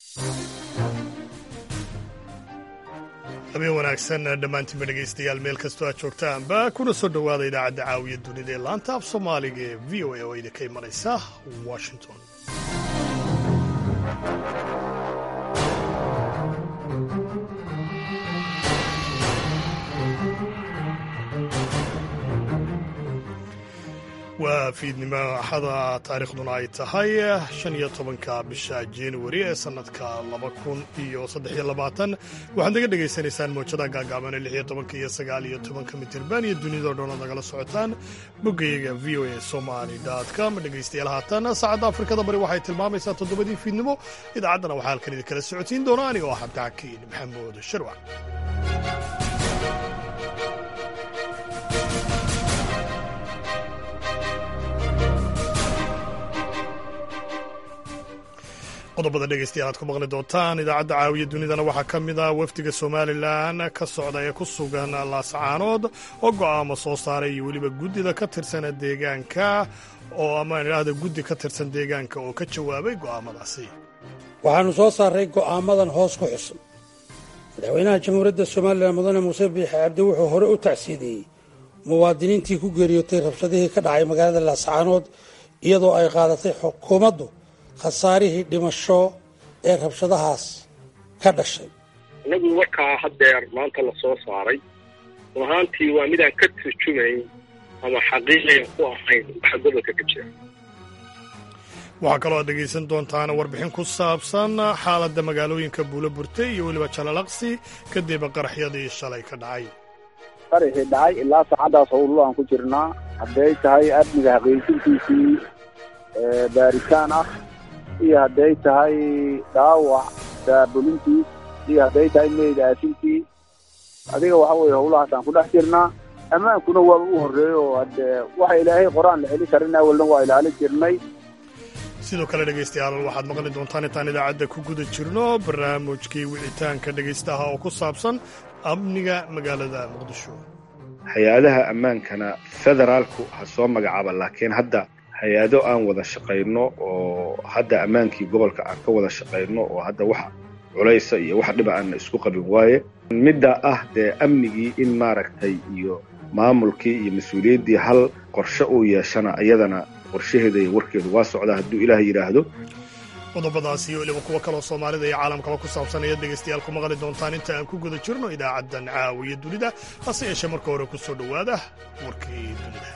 habeen wanaagsan dhammaantiinba dhegaystayaal meel kastoo aad joogtaanba kuna soo dhowaada idaacadda caawiya dunida ee laanta af soomaaliga ee v o a oo idinka imanaysa washington waa fiidnimo axada taariikhduna ay tahay shan iyo tobanka bisha januari ee sannadka laba kun iyo saddexiyo labaatan waxaad naga dhegaysanaysaan mowjada gaagaaban lix iyo tobanka iyo sagaal iyo tobanka mitirban iyo dunidao dhan ood nagala socotaan boggayaga v o a somali com dhegaystayaal haatan saacadda afrikada bari waxay tilmaamaysaa toddobadii fiidnimo idaacaddana waxaa halkan idinkala socotiin doona aniga oo xabdixakiin maxamuud sharwac qodobada dhegeystayaal aad ku maqli doontaan idaacadda caawiya dunidana waxaa ka mid ah wafdiga somalilan ka socda ee ku sugan laascaanood oo go'aamo soo saaray iyo weliba guddida ka tirsana deegaanka oo amaan idhaahda guddi ka tirsan deegaanka oo ka jawaabay go'aamadaasi waxaannu soo saaray go'aamadan hoos ku xusan madaxweynaha jamhuuriyadda somalilan mudane muuse biixi cabdi wuxuu hore u tacsiidiyey muwaadiniintii ku geeriyootay rabshadihii ka dhacay magaalada laascaanood iyadoo ay qaadatay xukuumaddu khasaarihii dhimasho ee rabshadahaas ka dhashay innagu warkaa haddeer maanta la soo saaray run ahaantii waa midaan ka turjumayn ama xaqiiqiyan ku ahayn waxa gobolka ka jira waxaa kaloo aad dhegaysan doontaan warbixin ku saabsan xaaladda magaalooyinka buulo burte iyo weliba jalalaqsi kadib qaraxyadii shalay ka dhacay qaraxii dhacay ilaa saacaddaas howlo aan ku jirnaa hadday tahay amniga xaqiijintiisii baaritaan ah iyo hadday tahay dhaawac daabulintiis iyo hadday tahay meyd aasintii adiga waxa weeye howlahaasaan ku dhex jirnaa ammaankuna waaba u horreeyo oo haddee waxa ilaahay qoraan la celin karin awalna waa ilaalin jirnay sidoo kale dhegaystayaal waxaad maqli doontaan intaan idaacadda ku guda jirno barnaamijkii wicitaanka dhegaystaha oo ku saabsan amniga magaalada muqdisho hay-adaha ammaankana federaalku ha soo magacaaba laakiin hadda hay-ado aan wada shaqayno oo hadda ammaankii gobolka aan ka wada shaqayno oo hadda wax culaysa iyo wax dhiba aan isku qabin waaye midda ah dee amnigii in maaragtay iyo maamulkii iyo mas-uuliyaddii hal qorshe uu yeeshana iyadana qorshaheeda iyo warkeedu waa socdaa hadduu ilaah yidhaahdo qodobadaasi iyo weliba kuwo kaloo soomaalida iyo caalamkaba ku saabsan ayaad dhegaystayaal ku maqli doontaan inta aan ku guda jirno idaacaddan caawiya dunida hase yeeshee marka hore ku soo dhowaada warkii dunida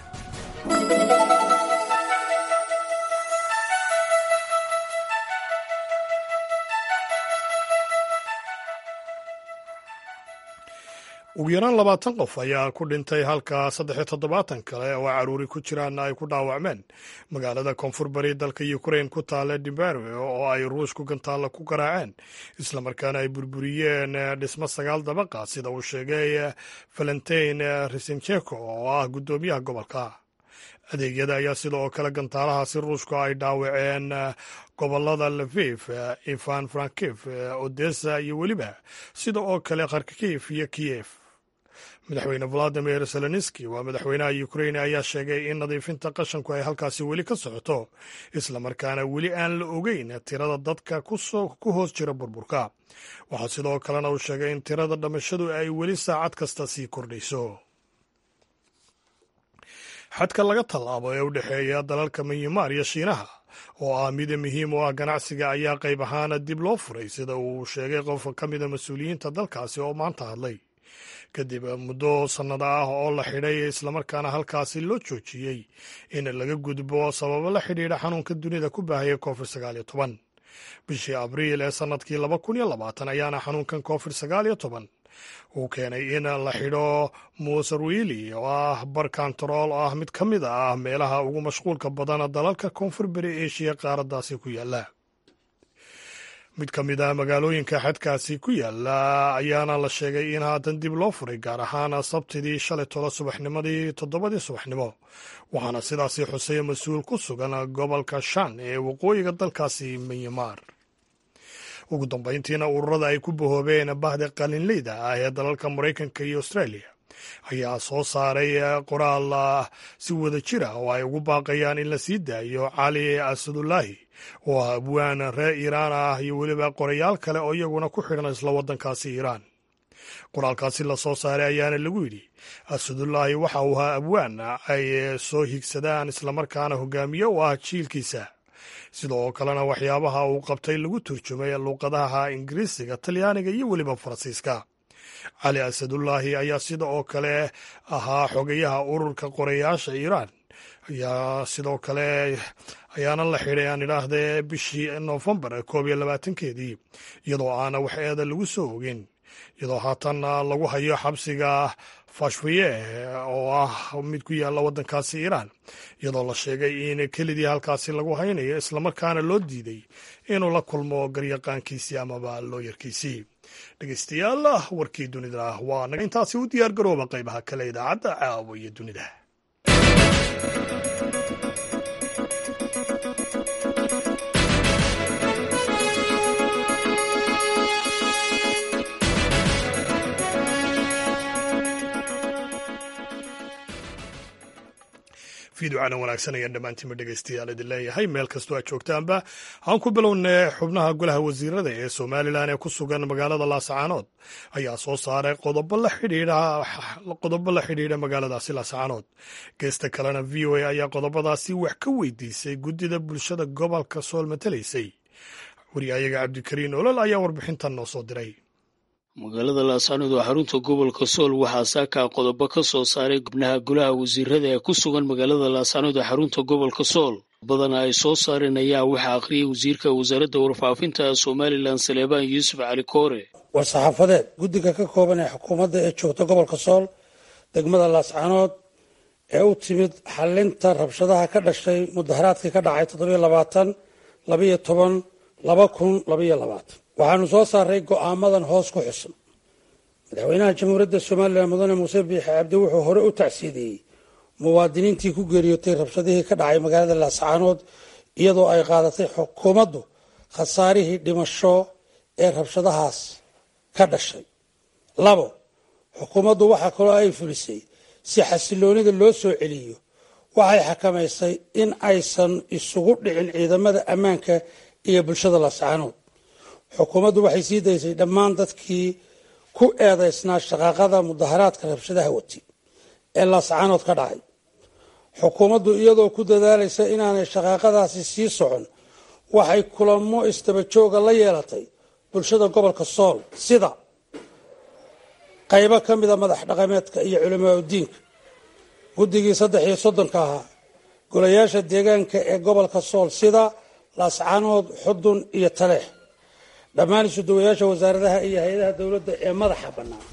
ugu yaraan labaatan qof ayaa ku dhintay halka saddexiyo toddobaatan kale oo caruuri ku jiraanna ay ku dhaawacmeen magaalada koonfur bari dalka ukrain ku taale dimbarwe oo ay ruushku gantaalla ku garaaceen islamarkaana ay burburiyeen dhismo sagaal dabaqa sida uu sheegay valentin risencheko oo ah guddoomiyaha gobolka adeegyada ayaa sidoo kale gantaalahaasi ruushku ay dhaawaceen gobolada lafif ivan frankif odessa iyo weliba sida oo kale kharkif iyo kiyef madaxweyne valadimir zelenski waa madaxweynaha ukrain ayaa sheegay in nadiifinta qashanku ay halkaasi weli ka socoto islamarkaana weli aan la ogeyn tirada dadka ku hoos jira burburka waxaa sidoo kalena uu sheegay in tirada dhamashadu ay weli saacad kasta sii kordhayso xadka laga tallaabo ee u dhexeeya dalalka myanmar iyo shiinaha oo ah mida muhiim u ah ganacsiga ayaa qayb ahaana dib loo furay sida uu sheegay qof ka mida mas-uuliyiinta dalkaasi oo maanta hadlay kadib muddo sannado ah oo la xidhay islamarkaana halkaasi loo joojiyey in laga gudbo sababo la xidhiidha xanuunka dunida ku baahaya covid sagaal iyo toban bishii abriil ee sannadkii laba kun iyo labaatan ayaana xanuunkan covid sagaal iyo toban uu keenay in la xidho musarwili oo ah bar kantarool oo ah mid ka mid ah meelaha ugu mashquulka badan dalalka koonfur beri eshiya qaaraddaasi ku yaalla mid ka mid ah magaalooyinka xadkaasi ku yaalla ayaana la sheegay in haatan dib loo furay gaar ahaan sabtidii shalay tola subaxnimadii toddobadii subaxnimo waxaana sidaasi xusay mas-uul ku sugan gobolka shan ee waqooyiga dalkaasi myanmar ugu dambayntiina ururada ay ku bahoobeen bahda qalinleyda ah ee dalalka maraykanka iyo australia ayaa soo saaray qoraal si wada jira oo ay ugu baaqayaan in la sii daayo cali asadullaahi oo ah abwaan reer iiraan ah iyo weliba qorayaal kale oo iyaguna ku xidhan isla waddankaasi iiraan qoraalkaasi la soo saaray ayaana lagu yidhi asadullaahi waxa uu ahaa abwaan ay soo higsadaan islamarkaana hogaamiye u ah jiilkiisa sidoo kalena waxyaabaha uu qabtay lagu turjumay luuqadaha ingiriisiga talyaaniga iyo weliba faransiiska cali asadullaahi ayaa sida oo kale ahaa xogayaha ururka qorayaasha iiraan ayaa sidoo kale ayaana la xidhay aan idhaahdee bishii noofembar koob iyo labaatankeedii iyadoo aana wax eeda lagu soo ogin iyadoo haatan lagu hayo xabsiga fashfiye oo ah mid ku yaalla waddankaasi iiraan iyadoo la sheegay in kelidii halkaasi lagu haynayo islamarkaana loo diiday inuu la kulmo garyaqaankiisii amaba looyarkiisii dhegeystayaal warkii dunida waa naga intaasi u diyaar garooba qaybaha kale idaacadda caawa iyo dunida fiiducana wanaagsan ayaan dhammaantiinba dhegeystayaal idin leeyahay meel kastoo aad joogtaanba aan ku bilownay xubnaha golaha wasiirada ee somalilan ee ku sugan magaalada laasacaanood ayaa soo saaray qodobo la xidhiidha qodobo la xidhiidha magaaladaasi laasacaanood geesta kalena v o a ayaa qodobadaasi wax ka weydiisay guddida bulshada gobolka sool matalaysay wariyayaga cabdikariin olol ayaa warbixintan noo soo diray magaalada laascaanood oo xarunta gobolka sool waxaa saakaa qodobo ka soo saaray gubnaha golaha wasiirada ee ku sugan magaalada laascaanood ee xarunta gobolka sool badana ay soo saareen ayaa waxaa akhriyay wasiirka wasaaradda warfaafinta somalilan saleebaan yuusuf cali koore war-saxaafadeed guddiga ka kooban ee xukuumadda ee joogta gobolka sool degmada laascaanood ee u timid xalinta rabshadaha ka dhashay mudaharaadkii ka dhacay toddobiyo labaatan labayo toban laba kun labayo labaatan waxaanu soo saaray go'aamadan hoos ku xusan madaxweynaha jamhuuriyadda somalilan mudane muuse biixi cabdi wuxuu hore u tacsiidiyey muwaadiniintii ku geeriyootay rabshadihii ka dhacay magaalada laascaanood iyadoo ay qaadatay xukuumaddu khasaarihii dhimasho ee rabshadahaas ka dhashay labo xukuumaddu waxaa kaloo ay fulisay si xasiloonida loo soo celiyo waxay xakamaysay in aysan isugu dhicin ciidamada ammaanka iyo bulshada laascaanood xukuumaddu waxay sii daysay dhammaan dadkii ku eedaysnaa shaqaaqada mudaharaadka rabshadaha wati ee laascaanood ka dhacay xukuumaddu iyadoo ku dadaalaysa inaanay shaqaaqadaasi sii socon waxay kulamo istabajooga la yeelatay bulshada gobolka sool sida qaybo ka mida madax dhaqameedka iyo culamaa udiinka guddigii saddex iyo soddonka ahaa golayaasha deegaanka ee gobolka sool sida laascaanood xudun iyo taleex dhammaan isuduwayaasha wasaaradaha iyo hay-adaha dowladda ee madaxa bannaan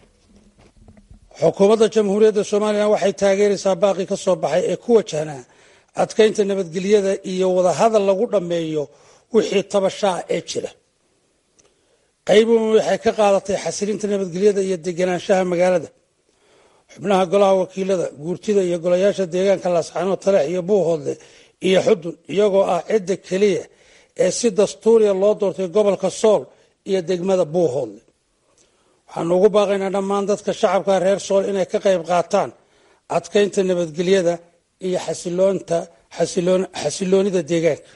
xukuumadda jamhuuriyadda somalilan waxay taageeraysaa baaqii ka soo baxay ee ku wajahnaa adkaynta nabadgelyada iyo wadahadal lagu dhammeeyo wixii tabashaa ee jira qaybuun waxay ka qaadatay xasilinta nabadgelyada iyo deganaanshaha magaalada xubnaha golaha wakiilada guurtida iyo golayaasha deegaanka laascaanood taleex iyo buuhoodle iyo xudun iyagoo ah cidda keliya ee si dastuuriya loo doortay gobolka sool iyo degmada buuhoodle waxaanu ugu baaqaynaa dhammaan dadka shacabka reer sool inay ka qayb qaataan adkaynta nabadgelyada iyo xasiloonida deegaanka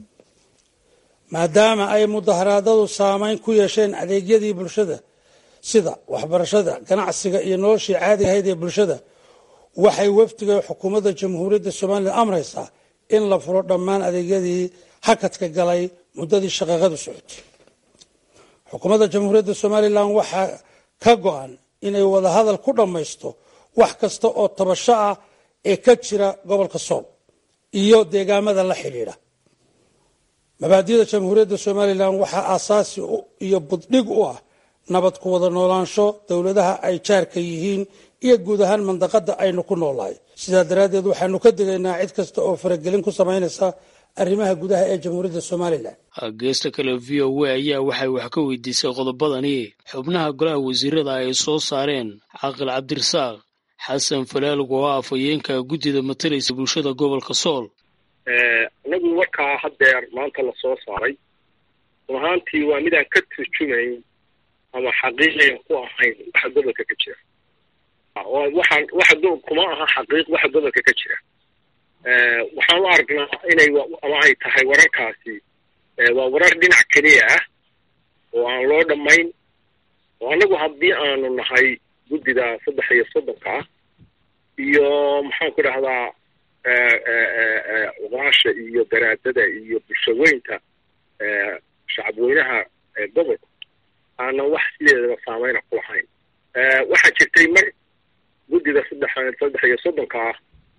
maadaama ay mudaharaadadu saameyn ku yeesheen adeegyadii bulshada sida waxbarashada ganacsiga iyo noloshii caadiga ahayd ee bulshada waxay wafdiga xukuumadda jamhuuriyadda somalilan amraysaa in la furo dhammaan adeegyadii hakadka galay muddadii shaqaaqadu socotay xukuumadda jamhuuriyadda somalilan waxaa ka go-an inay wadahadal ku dhammaysto wax kasta oo tabasho ah ee ka jira gobolka sool iyo deegaamada la xidhiidha mabaadida jamhuuriyadda somalilan waxaa aasaasi iyo buddhig u ah nabad ku wada noolaansho dowladaha ay jaarka yihiin iyo guud ahaan mandaqada aynu ku noolahay sidaa daraaddeed waxaanu ka digaynaa cid kasta oo faragelin ku samaynaysa arrimaha gudaha ee jamhuuriyadda somalilan geesta kale v o a ayaa waxay wax ka weydiisay qodobadani xubnaha golaha wasiirada ay soo saareen caaqil cabdirasaaq xasan falaalug oo ah afhayeenka guddida matalaysa bulshada gobolka sool anagu warkaa haddeer maanta la soo saaray run ahaantii waa midaan ka turjumayn ama xaqiiqiyan ku ahayn waxa gobolka ka jira oo waxaan waxa do kuma aha xaqiiq waxa gobolka ka jira waxaan u aragnaa inay ama ay tahay wararkaasi waa warar dhinac keliya ah oo aan loo dhammayn oo annagu haddii aanu nahay guddida saddex iyo soddonka ah iyo maxaan ku dhahdaa cuqaasha iyo garaadada iyo bulshaweynta shacabweynaha gobolka aanan wax sideedaba saameyna ku lahayn waxaa jirtay mar guddida saddex saddex iyo soddonka ah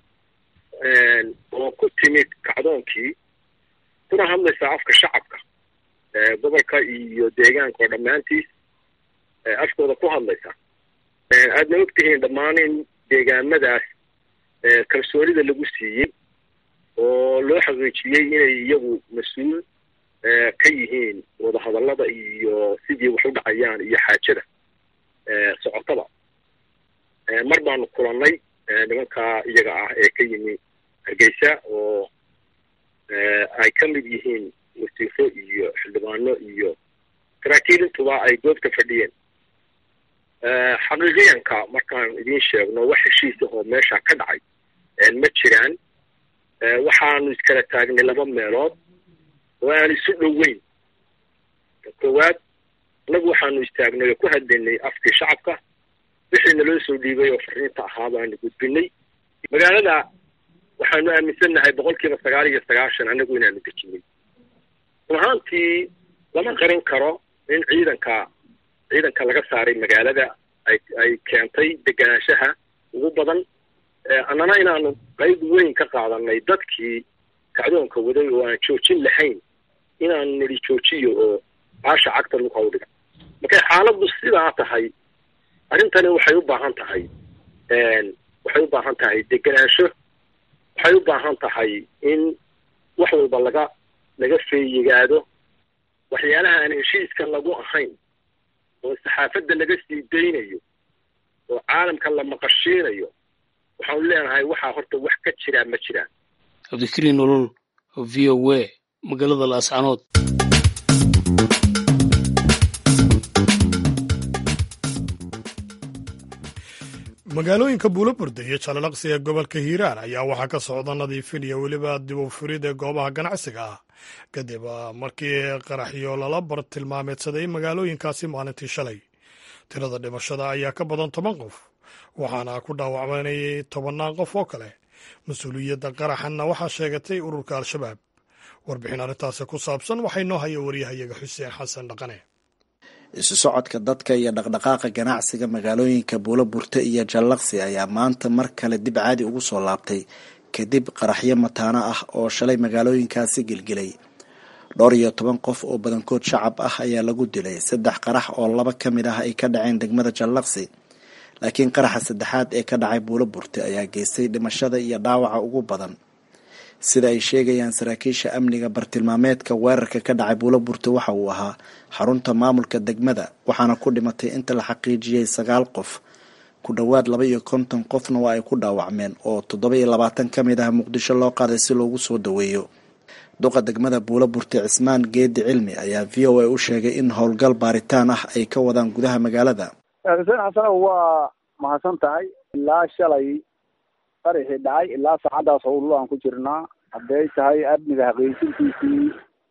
oo ku timid kacdoonkii kuna hadlaysaa afka shacabka gobolka iyo deegaanka oo dhammaantiis afkooda ku hadlaysa aadna ogtihiin dhammaan in deegaamadaas kalsoonida lagu siiyey oo loo xaqiijiyey inay iyagu mas-uul ka yihiin wadahadallada iyo sidii wax u dhacayaan iyo xaajada socotada mar baanu kulannay nimankaa iyaga ah ee ka yimi hargeysa oo ay ka mid yihiin wasiifo iyo xildhibaano iyo saraakiil intuba ay goobta fadhiyeen xaqiiqiyanka markaan idiin sheegno wax heshiisa oo meesha ka dhacay ma jiraan waxaanu iskala taagnay laba meelood oo aan isu dhoweyn koowaad annagu waxaanu istaagnay oo ku hadlaynay afkii shacabka wixii naloo soo dhiibay oo fariinta ahaa baanu gudbinay magaalada waxaanu aaminsannahay boqol kiiba sagaal iyo sagaashan annagu inaanu dejinay run ahaantii lama qarin karo in ciidanka ciidanka laga saaray magaalada ay ay keentay deganaanshaha ugu badan annana inaanu qayb weyn ka qaadanay dadkii kacdoonka waday oo aan joojin lahayn inaanu nidhi joojiyo oo caasha cagta luka u dhiga markay xaaladdu sidaa tahay arrintani waxay u baahan tahay waxay u baahan tahay deganaansho waxay u baahan tahay in wax walba laga laga feeyigaado waxyaalaha aan heshiiska lagu ahayn oo saxaafadda laga sii daynayo oo caalamka la maqashiinayo waxaanu leenahay waxaa horta wax ka jiraa ma jiraan cabdikariin nolol v o a magaalada laascanood magaalooyinka buuloburda iyo jalalaqsi ee gobolka hiiraan ayaa waxaa ka socda nadiifin iyo weliba dib u furid ee goobaha ganacsiga ah kadib markii qaraxyo lala bar tilmaameedsaday magaalooyinkaasi maalintii shalay tirada dhimashada ayaa ka badan toban qof waxaana ku dhaawacmanayay tobannaan qof oo kale mas-uuliyadda qaraxanna waxaa sheegatay ururka al-shabaab warbixin arrintaasi ku saabsan waxay noo haya waryahayaga xuseen xasan dhaqane isu socodka dadka iyo dhaqdhaqaaqa ganacsiga magaalooyinka buuloburte iyo jallaqsi ayaa maanta mar kale dib caadi ugu soo laabtay kadib qaraxyo mataano ah oo shalay magaalooyinkaasi gelgelay dhowr iyo toban qof oo badankood shacab ah ayaa lagu dilay saddex qarax oo laba ka mid ah ay ka dhaceen degmada jallaqsi laakiin qaraxa saddexaad ee ka dhacay buuloburte ayaa geystay dhimashada iyo dhaawaca ugu badan sida ay sheegayaan saraakiisha amniga bartilmaameedka weerarka ka dhacay buuloburte waxa uu ahaa xarunta maamulka degmada waxaana ku dhimatay inta la xaqiijiyey sagaal qof ku dhowaad laba iyo konton qofna waa ay ku dhaawacmeen oo toddoba iyo labaatan ka mid ah muqdisho loo qaaday si loogu soo daweeyo duqa degmada buuloburte cismaan geedi cilmi ayaa v o a u sheegay in howlgal baaritaan ah ay ka wadaan gudaha magaalada xuseen xasanow waa mahadsan tahay ilaa shalay qaraxii dhacay ilaa saacaddaas howllo aan ku jirnaa hadday tahay amniga xaqiijintiisii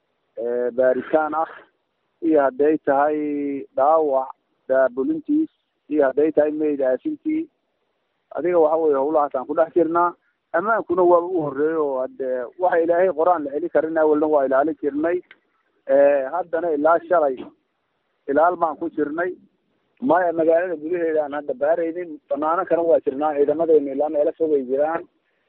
baaritaan ah iyo hadday tahay dhaawac daabulintiis iyo hadday tahay meyd aasintii adiga waxa weye howlahaas aan ku dhex jirnaa ammaankuna waaba u horreeyey oo hade waxa ilaahay qor-aan la celi karin awalna waa ilaalin jirnay haddana ilaa shalay ilaal baan ku jirnay maya magaalada gudaheeda aan hadda baaraynin banaano kana waa jirnaa ciidamadeenu ilaa meelo fogay jiraan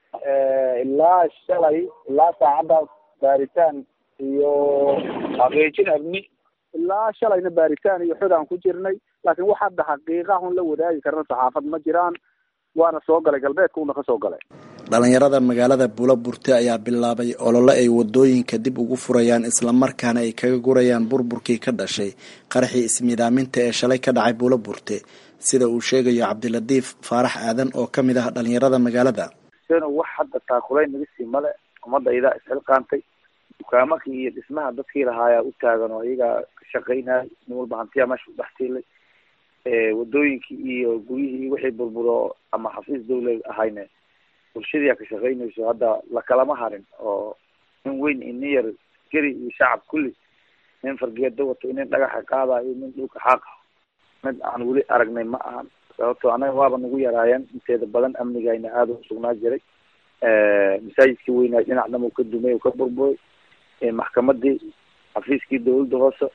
ilaa shalay ilaa saacaddaas baaritaan iyo xaqiijin amni ilaa shalayna baaritaan iyo xod aan ku jirnay laakiin wax hadda xaqiiqa un la wadaagi karna saxaafad ma jiraan waana soo galay galbeedka una ka soo galay dhalinyarada magaalada buuloburte ayaa bilaabay olole ay wadooyinka dib ugu furayaan islamarkaana ay kaga gurayaan burburkii ka dhashay qaraxii ismiidaaminta ee shalay ka dhacay buuloburte sida uu sheegayo cabdilatiif faarax aadan oo ka mid ah dhalinyarada magaalada seno wax hadda taakulayn naga sii male ummadaydaa isxilqaantay dukaamakii iyo dhismaha dadkii lahaayaa u taagan oo iyagaa ka shaqaynaya nin walba hantiyaa meesha u dhex tiilay wadooyinkii iyo guryihii wixii burburo ama xafiis dawlad ahayne bulshadiia ka shaqaynayso hadda lakalama harin oo nin weyn iyo nin yar geri iyo shacab kulli nin fargeedo wato nin dhagaxa qaadayo nin dhulka xaaqa mid aan weli aragnay ma ahan sababto anaga waaba nagu yaraayeen inteeda badan amnigayna aada u sugnaa jiray masaajidkii weynaa dhinac dham ka dumay ka burburay maxkamadii xafiiskii dawladda hoose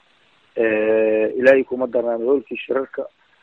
ilaahay kuma darnaan hoolkii shirarka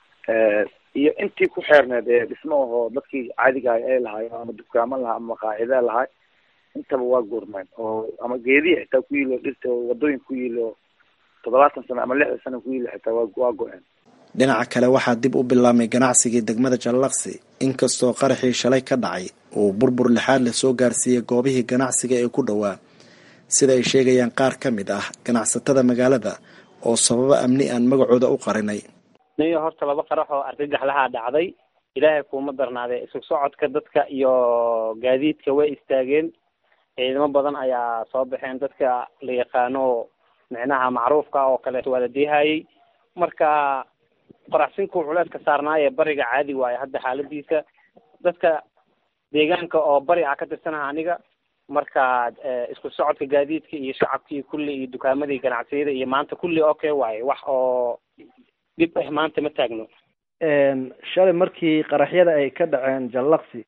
iyo intii ku xeerneed ee dhismo ahoo dadkii caadiga ah ay lahaay ama dukaamo lahaa ama maqaacida lahaay intaba waa gourmeen oo ama geedihi xitaa ku yilo dhirta wadooyin ku yilo toddobaatan sano ama lixdan sano ku yilo xitaa waa waa go-een dhinaca kale waxaa dib u bilaabmay ganacsigii degmada jallaqsi inkastoo qaraxii shalay ka dhacay uu burbur lixaad la soo gaarsiiyey goobihii ganacsiga ee ku dhowaa sida ay sheegayaan qaar ka mid ah ganacsatada magaalada oo sababo amni aan magacooda u qarinay niyo horta laba qarax oo argagax lahaa dhacday ilaahay kuuma darnaadee isu socodka dadka iyo gaadiidka way istaageen ciidamo badan ayaa soo baxeen dadka la yaqaano micnaha macruufka oo kaleeto waa la diihayey marka qoraxsinkuu culeeska saarnaaye bariga caadi waayo hadda xaaladiisa dadka deegaanka oo bari ah ka tirsanaha aniga marka isku socodka gaadiidka iyo shacabkii kulli iyo dukaamadii ganacsiyada iyo maanta kulli okay waaye wax oo dhib ah maanta ma taagno shalay markii qaraxyada ay ka dhaceen jallaqsi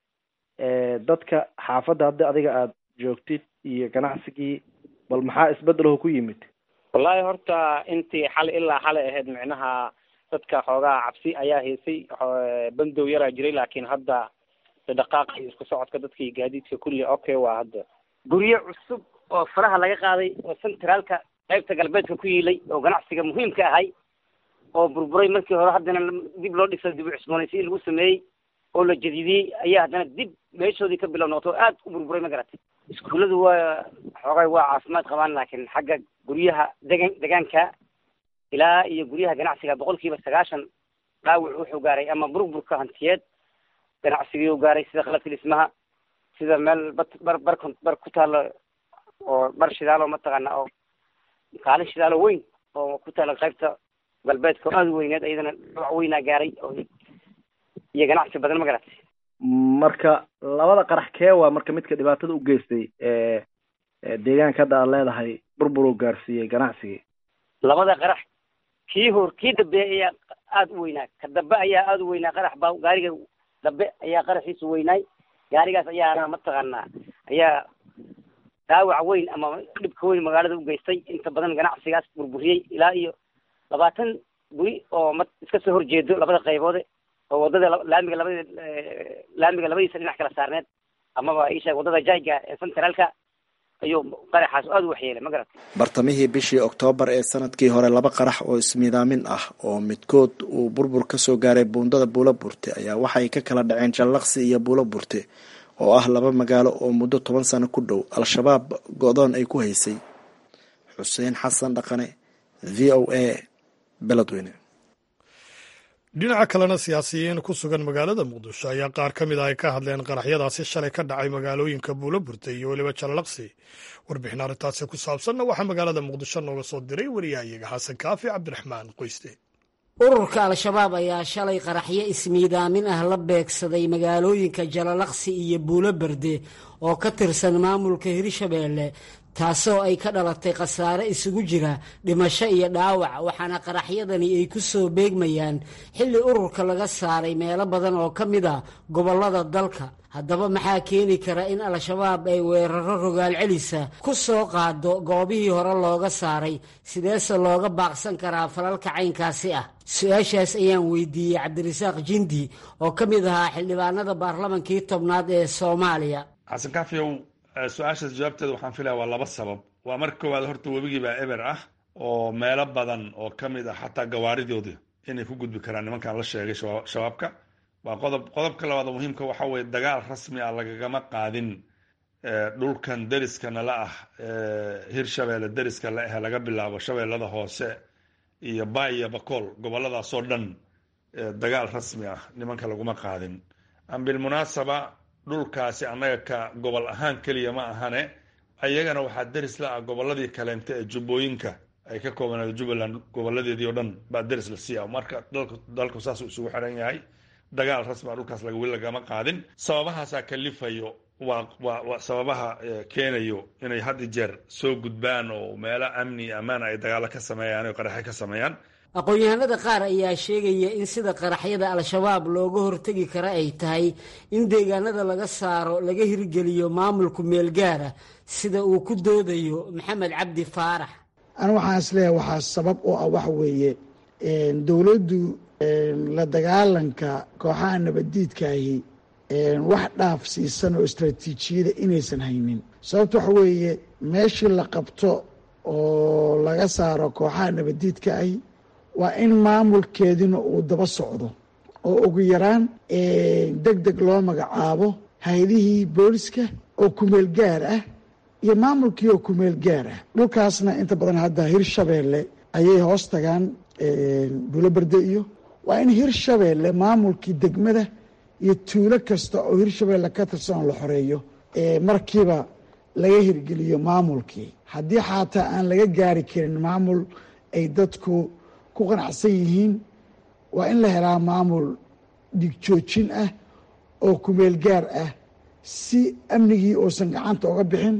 dadka xaafadda hadda adiga aada joogtid iyo ganacsigii bal maxaa isbedelaho ku yimid wallahi horta intii xali ilaa xalay ahayd micnaha dadka xoogaa cabsi ayaa haysay bandow yaraa jiray laakiin hadda dhaqaaqa iyo isku socodka dadka iyo gaadiidka kulli okay waa hadda guryo cusub oo faraha laga qaaday oo centraalka qaybta galbeedka ku yiilay oo ganacsiga muhiimka ahay oo burburay markii hore haddana dib loo dhiso dib u cusboonaysiin lagu sameeyey oo la jadidiyey ayaa haddana dib meeshoodii ka bilow noqoto aad u burburay ma garatay iskuulladu waa xoogay waa caafimaad qabaan laakiin xagga guryaha degan degaanka ilaa iyo guryaha ganacsiga boqol kiiba sagaashan dhaawac wuxuu gaaray ama burburka hantiyeed ganacsigii u gaaray sida qalabka dhismaha sida meel bar bar bar ku taalo oo bar shidaalo mataqaana oo kaalin shidaalo weyn oo ku taala qaybta galbeedka aada weyneed iyadana dhaawac weynaa gaaray oo iyo ganacsi badan ma garatay marka labada qarax kee waa marka midka dhibaatada u geystay deegaanka hadda aad leedahay burbur uu gaarsiiyey ganacsigii labada qarax kii hor kii dambe ayaa aada u weynaa ka dambe ayaa aada u weynaa qarax baa gaariga dambe ayaa qaraxiisu weynaay gaarigaas ayaana mataqaanaa ayaa dhaawac weyn ama dhibka weyn magaalada u geystay inta badan ganacsigaas burburiyey ilaa iyo labaatan guri oo ma iska soo horjeedo labada qayboode oo wadada laamiga labada laamiga labadiisa dhinac kala saarneed amaba isheeg wadada jayga ee centraalka ayuu qaraxaas aada u waxyeelay ma garat bartamihii bishii oktoobar ee sanadkii hore laba qarax oo ismiidaamin ah oo midkood uu burbur ka soo gaaray buundada buulo burte ayaa waxay ka kala dhaceen jallaqsi iyo buulo burte oo ah laba magaalo oo muddo toban sano ku dhow al-shabaab go-doon ay ku haysay xuseen xasan dhaqane v o a beledweyne dhinaca kalena siyaasiyiin ku sugan magaalada muqdisho ayaa qaar ka mid ah ay ka hadleen qaraxyadaasi shalay ka dhacay magaalooyinka buulo burtay iyo weliba jallaqsi warbixin arrintaasi ku saabsanna waxaa magaalada muqdisho nooga soo diray wariyahayaga xasan kaafi cabdiraxmaan qoyste ururka al-shabaab ayaa shalay qaraxyo ismiidaamin ah la beegsaday magaalooyinka jalalaqsi iyo buulo berde oo ka tirsan maamulka hirshabeelle taasoo ay ka dhalatay khasaare isugu jira dhimasho iyo dhaawac waxaana qaraxyadani ay ku soo beegmayaan xilli ururka laga saaray meelo badan oo ka mid a gobollada dalka haddaba maxaa keeni kara in al-shabaab ay weeraro rogaal celisa ku soo qaado goobihii hore looga saaray sideese looga baaqsan karaa falalka caynkaasi ah su-aashaas ayaan weydiiyey cabdirasaaq jindi oo ka mid ahaa xildhibaanada baarlamankii tobnaad ee soomaaliya xasan kaafiyow su-aashaas jawaabteeda waxaan filaya waa laba sabab waa marka koowaad horta webigii baa eber ah oo meelo badan oo ka mid ah xataa gawaaridoodii inay ku gudbi karaan nimankan la sheegay shabaabka waa qodob qodobka labaad oo muhiimka waxa weye dagaal rasmi ah lagagama qaadin dhulkan deriska nala ah hirshabeelle deriska la ahe laga bilaabo shabeellada hoose iyo baay iyo bakool goboladaasoo dhan dagaal rasmi ah nimanka laguma qaadin bilmunaasaba dhulkaasi annaga ka gobol ahaan keliya ma ahane ayagana waxaa deris la ah gobolladii kaleente ee jubbooyinka ay ka koobanayd jubbaland goboladeedii oo dhan baa deris la siiya marka dalku dalku saasuu isugu xiran yahay dagaal rasmi a dhulkaas laga weli lagama qaadin sababahaasaa kalifayo waa waa waa sababaha keenayo inay had i jeer soo gudbaan oo meelo amni ammaan ay dagaalo ka sameeyaan oo qaraxe ka sameeyaan aqoon-yahanada qaar ayaa sheegaya in sida qaraxyada al-shabaab looga hortegi kara ay tahay in deegaanada laga saaro laga hirgeliyo maamulku meel gaara sida uu ku doodayo maxamed cabdi faarax anu waxaan isleeyahay waxaa sabab oo ah waxa weeye dowladdu la dagaalanka kooxaha nabaddiidkaahi wax dhaaf siisan oo istraatiijiyada inaysan haynin sababta waxa weeye meeshii la qabto oo laga saaro kooxaha nabaddiidka ahi waa in maamulkeedina uu daba socdo oo ugu yaraan deg deg loo magacaabo hay-adihii booliska oo kumeel gaar ah iyo maamulkii oo kumeel gaar ah dhulkaasna inta badan hadda hirshabeelle ayay hoos tagaan buuloberde iyo waa in hirshabeelle maamulkii degmada iyo tuulo kasta oo hirshabeelle ka tirsan oo la xoreeyo markiiba laga hirgeliyo maamulkii haddii xataa aan laga gaari karin maamul ay dadku ku qanacsan yihiin waa in la helaa maamul dhigjoojin ah oo kumeel gaar ah si amnigii uusan gacanta uga bixin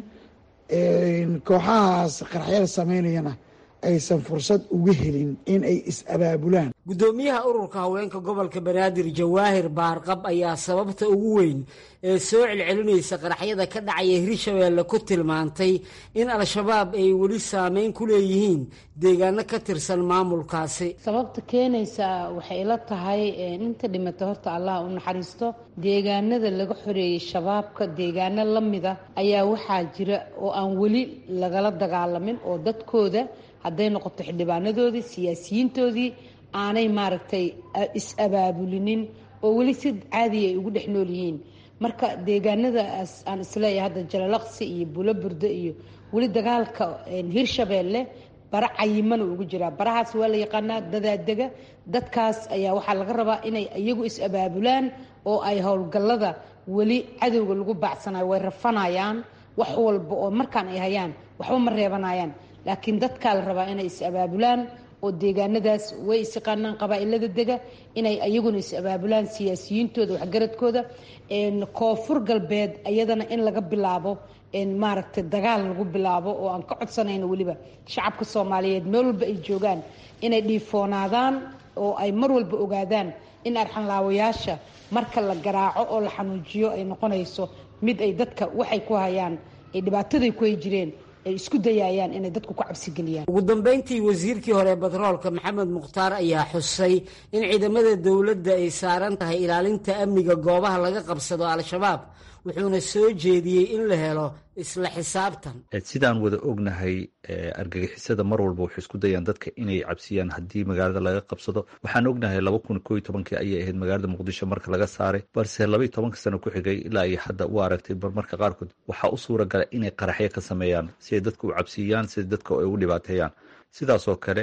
kooxahaas qaraxyada samaynayana aysan fursad uga helin in ay is-abaabulaan guddoomiyaha ururka haweenka gobolka banaadir jawaahir baarqab ayaa sababta ugu weyn ee soo celcelinaysa qaraxyada ka dhacaya hirshabeelle ku tilmaantay in al-shabaab ay weli saameyn ku leeyihiin deegaano ka tirsan maamulkaasi sababta keenaysa waxay ila tahay inta dhimata horta allah u naxariisto deegaanada laga xoreeyey shabaabka deegaano la mida ayaa waxaa jira oo aan weli lagala dagaalamin oo dadkooda hadday noqoto xildhibaanadoodii siyaasiyiintoodii aanay maaragtay is-abaabulinin oo weli si caadiya ay ugu dhex nool yihiin marka deegaanadaas aan isleeyahay hadda jalalaqsi iyo buloburdo iyo weli dagaalka hirshabeelle bara cayimana ugu jiraa barahaas waa la yaqaanaa dadaadega dadkaas ayaa waxaa laga rabaa inay iyagu is-abaabulaan oo ay howlgallada weli cadowga lagu baacsanayo way rafanayaan wax walba oo markaan ay hayaan waxba ma reebanayaan laakiin dadkaa la rabaa inay is-abaabulaan oo deegaanadaas way isyaqaanaan qabaa-ilada dega inay iyaguna is-abaabulaan siyaasiyiintooda waxgaradkooda koonfur galbeed iyadana in laga bilaabo maaragtay dagaal lagu bilaabo oo aan ka codsanayno weliba shacabka soomaaliyeed meel walba ay joogaan inay dhiifoonaadaan oo ay mar walba ogaadaan in arxanlaawayaasha marka la garaaco oo la xanuujiyo ay noqonayso mid ay dadka waxay ku hayaan ay dhibaataday ku hay jireen ay isku dayayaan inay dadku ku cabsigeliyaan ugu dambeyntii wasiirkii hore batroolka maxamed mukhtaar ayaa xusay in ciidamada dowladda ay saaran tahay ilaalinta amniga goobaha laga qabsado al-shabaab wuxuuna soo jeediyey in la helo isla xisaabtan sidaan wada ognahay argagixisada mar walba waxay isku dayaan dadka inay cabsiyaan haddii magaalada laga qabsado waxaan ognahay laba kun koo iyo tobankii ayay ahayd magaalada muqdisho marka laga saaray balse laba iyo tobanka sano ku xigay ilaa iyo hadda u aragtay marmarka qaarkood waxaa u suura gala inay qaraxyo ka sameeyaan si ay dadka u cabsiiyaan si dadka ay ugu dhibaateeyaan sidaasoo kale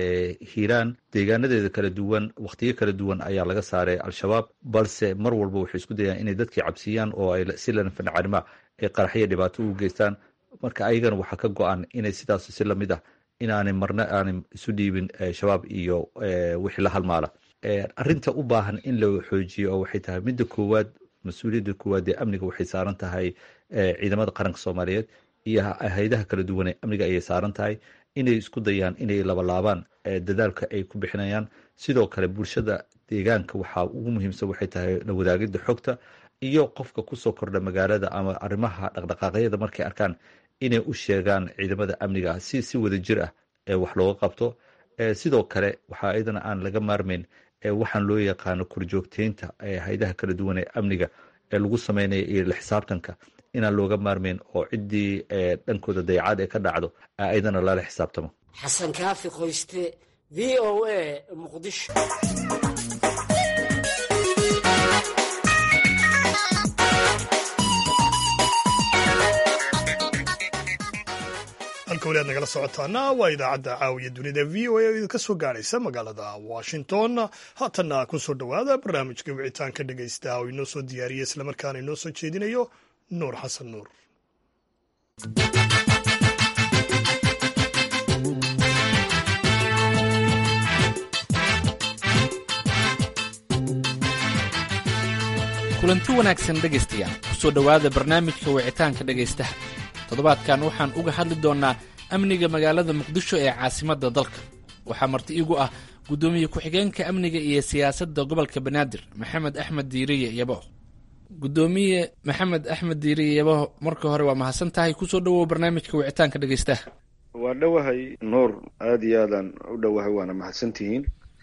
hiiraan deegaanadeeda kala duwan wakhtiyo kala duwan ayaa laga saaray al-shabaab balse mar walba waxay isku dayaan inay dadkii cabsiyaan oo ay si lanfancarima ay qaraxyo dhibaato ugu geystaan marka ayagana waxaa ka go-an inay sidaas si lamid ah inaanay marna aanay isu dhiibin shabaab iyo wixii la halmaala arinta u baahan in la xoojiyo oo waxay tahay midda koowaad mas-uuliyadda koowaad ee amniga waxay saaran tahay ciidamada qaranka soomaaliyeed iyo hay-adaha kala duwan ee amniga ayay saaran tahay inay isku dayaan inay labalaabaan dadaalka ay ku bixinayaan sidoo kale bulshada deegaanka waxaa ugu muhiimsan waxay tahay la wadaagida xogta iyo qofka kusoo kordha magaalada ama arrimaha dhaqdhaqaaqyada markay arkaan inay u sheegaan ciidamada amniga si si wada jir ah ee wax looga qabto sidoo kale waxaa iyadana aan laga maarmayn waxaan loo yaqaano korjoogteynta hay-adaha kala duwan ee amniga ee lagu sameynaya iyo la xisaabtanka inaan looga maarmayn oo ciddii dhankooda dayacaad ee ka dhacdo iyadana lala xisaabtamo xasan kaafi qoyste v o a muqdisho halka weli aad nagala socotaana waa idaacadda caawiya dunida v o a oo idinka soo gaaraysa magaalada washington haatanna ku soo dhowaada barnaamijka wicitaanka dhegaysta oo inoo soo diyaariya islamarkaana inoo soo jeedinayo nuur xasan nuur kulanti wanaagsan dhegaystayaal kusoo dhowaada barnaamijka wicitaanka dhegaystaha toddobaadkan waxaan uga hadli doonnaa amniga magaalada muqdisho ee caasimadda dalka waxaa marti igu ah guddoomiye ku-xigeenka amniga iyo siyaasadda gobolka banaadir maxamed axmed diiriye yabo guddoomiye maxamed axmed diiriye yabo marka hore waa mahadsan tahay kusoo dhowow barnaamijka wicitaanka dhegaystaha waa dhowahay nuur aada iyo aadaan u dhowahay waana mahadsantihiin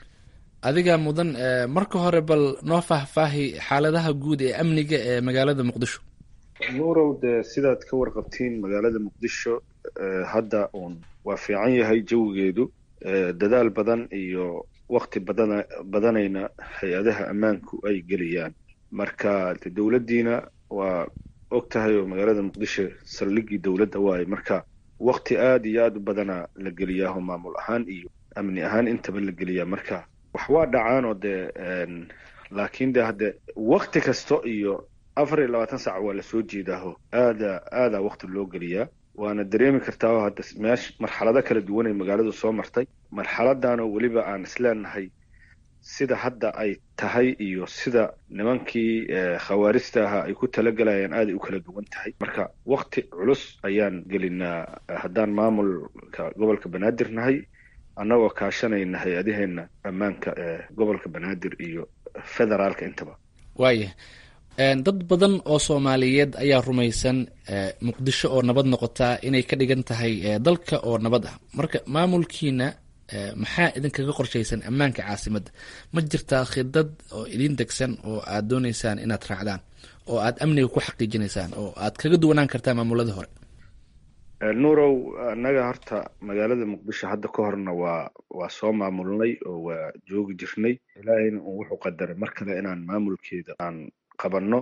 adiga mudan marka hore bal noo faahfaahi xaaladaha guud ee amniga ee magaalada muqdisho nuurow dee sidaad ka warqabtiin magaalada muqdisho hadda uun waa fiican yahay jawigeedu dadaal badan iyo wakti badana badanayna hay-adaha ammaanku ay geliyaan marka de dowladdiina waa og tahay oo magaalada muqdisho saldhiggii dowladda waaye marka wakti aada iyo aada u badana la geliyaaho maamul ahaan iyo amni ahaan intaba la geliyaa marka wax waa dhacaan oo dee laakiin de hadde wakti kasto iyo afar iyo labaatan saac waa lasoo jeedaaho aada aadaa wakti loo geliyaa waana dareemi kartaa oo hadda meesh marxalado kala duwan ay magaaladu soo martay marxaladaanoo weliba aan isleenahay sida hadda ay tahay iyo sida nimankii khawaarista ahaa ay ku talagalayaan aaday u kala duwan tahay marka wakti culus ayaan gelinaa haddaan maamulka gobolka banaadir nahay annagoo kaashanayna hay-adaheenna ammaanka ee gobolka banaadir iyo federaalka intaba waaya dad badan oo soomaaliyeed ayaa rumaysan muqdisho oo nabad noqotaa inay ka dhigan tahay dalka oo nabad ah marka maamulkiina maxaa idinkaga qorshaysan ammaanka caasimadda ma jirtaa khidad oo idin degsan oo aad dooneysaan inaad raacdaan oo aad amniga ku xaqiijinaysaan oo aad kaga duwanaan kartaa maamuladii hore nuurow annaga horta magaalada muqdisho hadda ka horna waa waa soo maamulnay oo waa joogi jirnay ilaahayna un wuxuu qadaray mar kale inaan maamulkeeda aan qabanno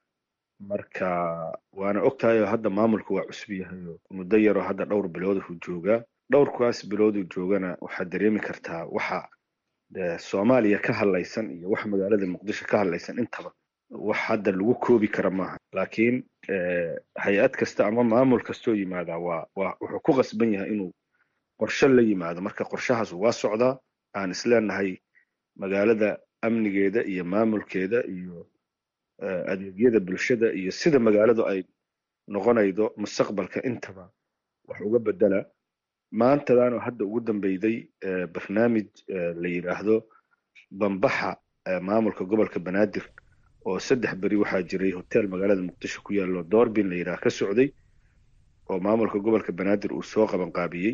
marka waana ogtahay oo hadda maamulka waa cusub yahay oo muddo yaroo hadda dhowr bilood uu joogaa dhowrkaas bilooduu joogana waxaad dareemi kartaa waxa soomaaliya ka hadlaysan iyo wax magaalada muqdisho ka hadlaysan intaba wax hadda lagu koobi kara maaha laakiin hay-ad kasta ama maamul kastoo yimaadaa waa waa wuxuu ku qasban yahay inuu qorshe la yimaado marka qorshahaas waa socdaa aan isleenahay magaalada amnigeeda iyo maamulkeeda iyo adeegyada bulshada iyo sida magaaladu ay noqonaydo mustaqbalka intaba wax uga bedela maantadaanoo hadda ugu dambeyday barnaamij la yidhaahdo bambaxa maamulka gobolka banaadir oo saddex beri waxaa jiray hotel magaalada muqdisho ku yaallo doorbin la yidhaah ka socday oo maamulka gobolka banaadir uu soo qabanqaabiyey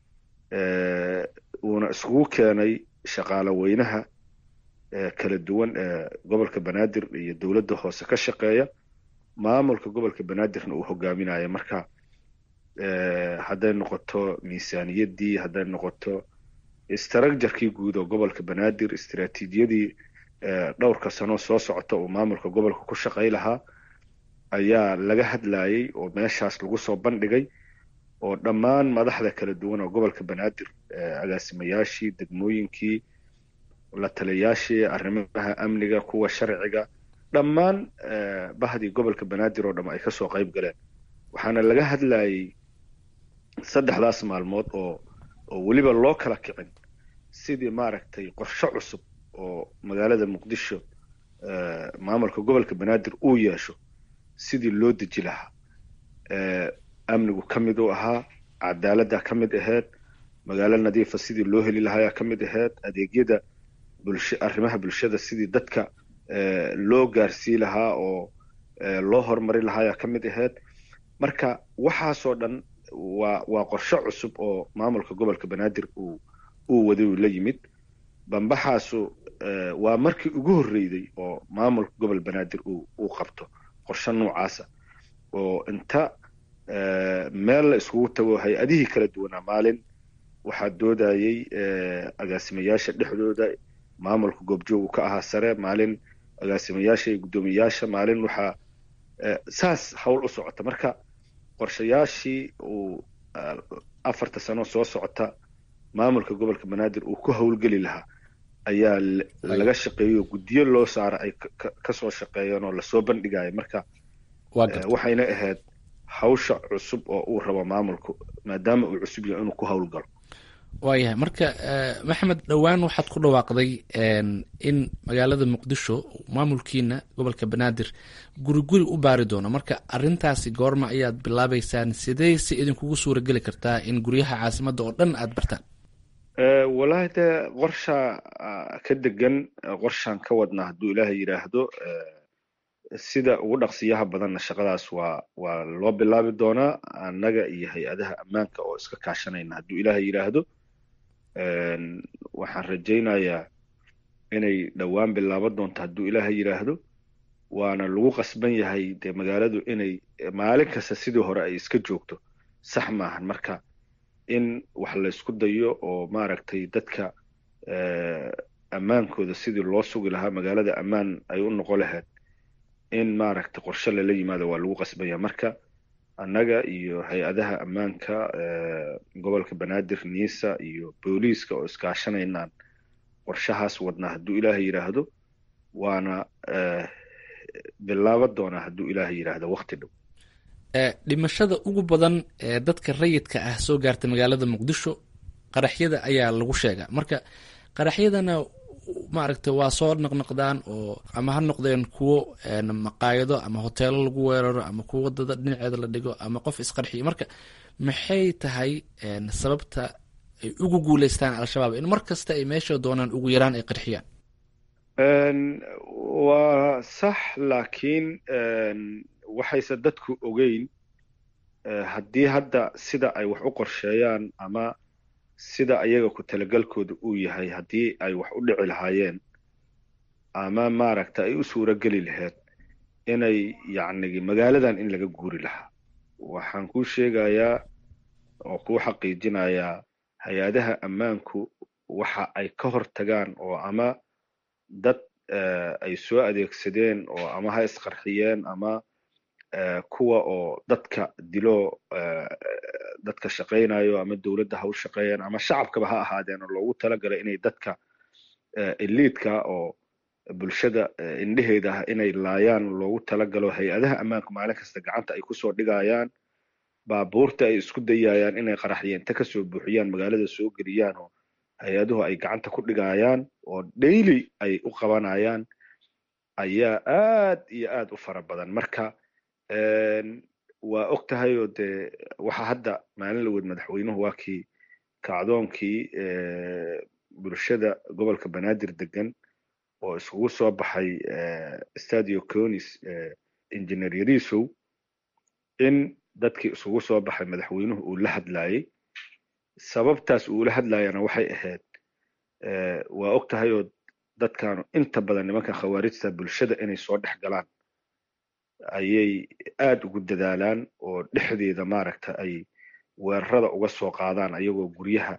uuna iskugu keenay shaqaale weynaha kala duwan ee gobolka banaadir iyo dowladda hoose ka shaqeeya maamulka gobolka banaadirna uu hogaaminayo marka hadday noqoto miisaaniyaddii hadday noqoto istraakjarkii guud oo gobolka banaadir istiraatiijiyadii dhowrka sano soo socota uu maamulka gobolka ku shaqay lahaa ayaa laga hadlayay oo meeshaas lagu soo bandhigay oo dhammaan madaxda kala duwan oo gobolka banaadir agaasimayaashii degmooyinkii la taliyayaashii arrimaha amniga kuwa sharciga dhammaan bahdii gobolka banaadir oo dham ay kasoo qayb galeen waxaana laga hadlayay saddexdaas maalmood oo oo weliba loo kala kicin sidii maaragtay qorshe cusub oo magaalada muqdisho maamulka gobolka banaadir uu yeesho sidii loo deji lahaa amnigu ka mid u ahaa cadaaladda ka mid aheyd magaalo nadiifa sidii loo heli lahayaa ka mid aheyd adeegyada bulsha arrimaha bulshada sidii dadka loo gaarsii lahaa oo loo horumari lahaayaa ka mid aheyd marka waxaasoo dhan waa waa qorshe cusub oo maamulka gobolka banaadir uu uu waday uu la yimid bambaxaasu waa markii ugu horreyday oo maamulka gobol banaadir uu uu qabto qorshe noocaasa oo inta meel la iskugu tago hay-adihii kala duwanaa maalin waxaa doodayey agaasimayaasha dhexdooda maamulka goobjoogu ka ahaa sare maalin agaasimayaasha iyo guddoomiyayaasha maalin waxaa saas howl u socota marka qorshayaashii uu afarta sano soo socota maamulka gobolka banaadir uu ku howlgeli lahaa ayaa laga shaqeeyo guddiyo loo saara ay kasoo shaqeeyeen oo lasoo bandhigaya marka waxayna ahayd hawsha cusub oo uu rabo maamulku maadaama uu cusub yahay inuu ku howlgalo waayahay marka maxamed dhowaan waxaad ku dhawaaqday in magaalada muqdisho maamulkiina gobolka banaadir guri guri u baari doono marka arintaasi goorma ayaad bilaabeysaan sidee si idinkugu suura geli kartaa in guryaha caasimadda oo dhan aad bartaan wallaahi dee qorshaa ka degan qorshaan ka wadnaa hadduu ilaahay yidhaahdo sida ugu dhaqsiyaha badanna shaqadaas waa waa loo bilaabi doonaa annaga iyo hay-adaha ammaanka oo iska kaashanayna hadduu ilaahay yidhaahdo waxaan rajaynayaa inay dhowaan bilaaban doonto hadduu ilaahay yidhaahdo waana lagu qasban yahay dee magaaladu inay maalin kasta sidii hore ay iska joogto sax maahan marka in wax laysku dayo oo maaragtay dadka ammaankooda sidii loo sugi lahaa magaalada ammaan ay u noqon lahayd in maaragtay qorshe lala yimaado waa lagu qasbanya marka annaga iyo hay-adaha ammaanka gobolka banaadir niisa iyo booliiska oo iskaashanaynaan qorshahaas wadnaa hadduu ilaahay yidhaahdo waana bilaaban doonaa hadduu ilaahay yidhaahdo wakti dhow dhimashada ugu badan ee dadka rayidka ah soo gaarta magaalada muqdisho qaraxyada ayaa lagu sheegaa marka qaraxyadana maaragtay waa soo naqnaqdaan oo ama ha noqdeen kuwo maqaayado ama hoteelo lagu weeraro ama kuwo wadada dhinaceeda la dhigo ama qof isqarxiyo marka maxay tahay sababta ay ugu guuleystaan al-shabaab in mar kasta ay meesha doonaan ugu yaraan ay qarxiyaan waa sax laakiin waxayse dadku ogeyn haddii hadda sida ay wax u qorsheeyaan ama sida ayaga ku talagalkooda uu yahay haddii ay wax u dhici lahaayeen ama maaragta ay u suuro geli lahayd inay yacnigi magaaladan in laga guuri lahaa waxaan kuu sheegayaa oo kuu xaqiijinayaa hay-adaha ammaanku waxa ay ka hor tagaan oo ama dad ay soo adeegsadeen oo ama ha isqarxiyeen ama kuwa oo dadka dilo dadka shaqaynayo ama dowladda ha u shaqeeyeen ama shacabkaba ha ahaadeen oo loogu talagalay inay dadka eliidka oo bulshada indheheeda ah inay laayaan loogu talagalo hay-adaha ammaanku maalin kasta gacanta ay kusoo dhigayaan baabuurta ay isku dayayaan inay qaraxyeenta kasoo buuxiyaan magaalada soo geliyaan oo hay-aduhu ay gacanta ku dhigayaan oo daily ay u qabanayaan ayaa aad iyo aad u fara badan marka waa og tahay oo dee waxa hadda maalin laweyd madaxweynuhu waa kii kacdoonkii bulshada gobolka banaadir degan oo iskugu soo baxay stadio conis engineer yarisow in dadkii iskugu soo baxay madaxweynuhu uu la hadlayey sababtaas uula hadlayana waxay ahayd waa og tahay oo dadkan inta badan nimankan khawaarijta bulshada inay soo dhex galaan ayay aad ugu dadaalaan oo dhexdeeda maaragta ay weerarada uga soo qaadaan ayagoo guryaha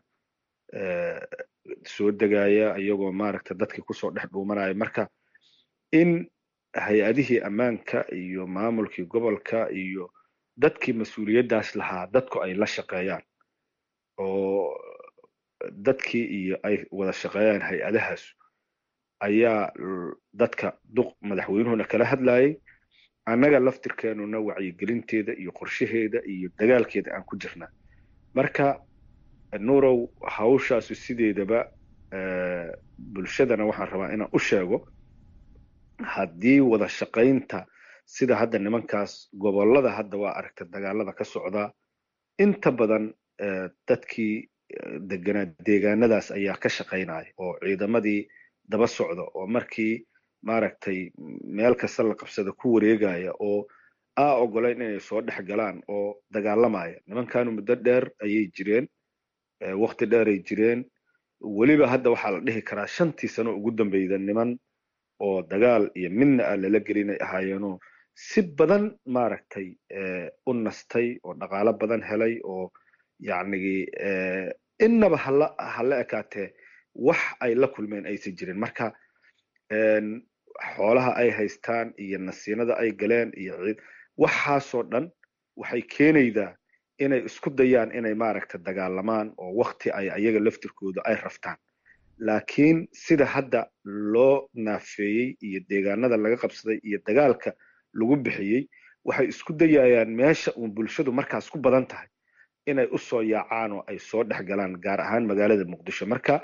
soo degaya ayagoo maaragta dadkii kusoo dhex dhuumanaya marka in hay-adihii ammaanka iyo maamulkii gobolka iyo dadkii mas-uuliyaddaas lahaa dadku ay la shaqeeyaan oo dadkii iyo ay wada shaqeeyaan hay-adahaas ayaa dadka duq madaxweynuhuna kala hadlayay annaga laftirkeenuna wacyigelinteeda iyo qorshaheeda iyo dagaalkeeda aan ku jirnaa marka nuurow hawshaasu sideedaba bulshadana waxaan rabaa inaan u sheego haddii wada shaqaynta sida hadda nimankaas gobollada hadda waa aragta dagaalada ka socdaa inta badan dadkii deganaa deegaanadaas ayaa ka shaqaynaya oo ciidamadii daba socda oo markii maaragtay meel kasta la qabsada ku wareegaya oo aa ogolayn inay soo dhex galaan oo dagaalamaya nimankanu muddo dheer ayay jireen wakti dheer ay jireen weliba hadda waxaa la dhihi karaa shantii sano ugu dambeyda niman oo dagaal iyo midna ah lala gelinay ahaayeenoo si badan maaragtay u nastay oo dhaqaalo badan helay oo yacnigi innaba hala hala ekaatee wax ay la kulmeen aysan jirin marka xoolaha ay haystaan iyo nasiinada ay galeen iyo ciid waxaasoo dhan waxay keenaydaa inay isku dayaan inay maaragta dagaalamaan oo wakti ay ayaga laftirkooda ay raftaan laakiin sida hadda loo naafeeyey iyo deegaanada laga qabsaday iyo dagaalka lagu bixiyey waxay isku dayayaan meesha uun bulshadu markaas ku badan tahay inay u soo yaacaan oo ay soo dhex galaan gaar ahaan magaalada muqdisho marka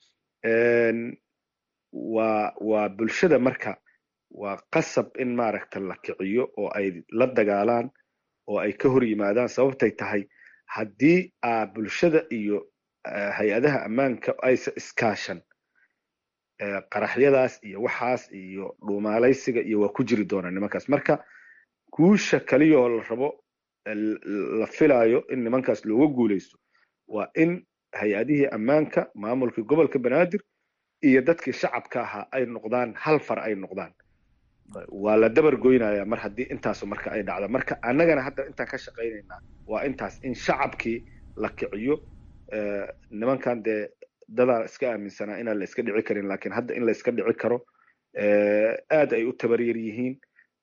waa waa bulshada marka waa qasab in maaragta la kiciyo oo ay la dagaalaan oo ay ka hor yimaadaan sababtay tahay haddii aa bulshada iyo hay-adaha ammaanka aysa iskaashan qaraxyadaas iyo waxaas iyo dhuumaalaysiga iyo waa ku jiri doonaa nimankaas marka guusha kaliya oo la rabo la filaayo in nimankaas looga guuleysto waa in hay-adihii ammaanka maamulkii gobolka banaadir iyo dadkii shacabka ahaa ay noqdaan hal far ay noqdaan waa la dabar goynaya mar haddii intaasu marka ay dhacdo marka annagana hadda intaan ka shaqaynaynaa waa intaas in shacabkii la kiciyo nimankan dee dadaa iska aaminsanaa inaan la iska dhici karin lakin hadda in la iska dhici karo aad ay u tabaryar yihiin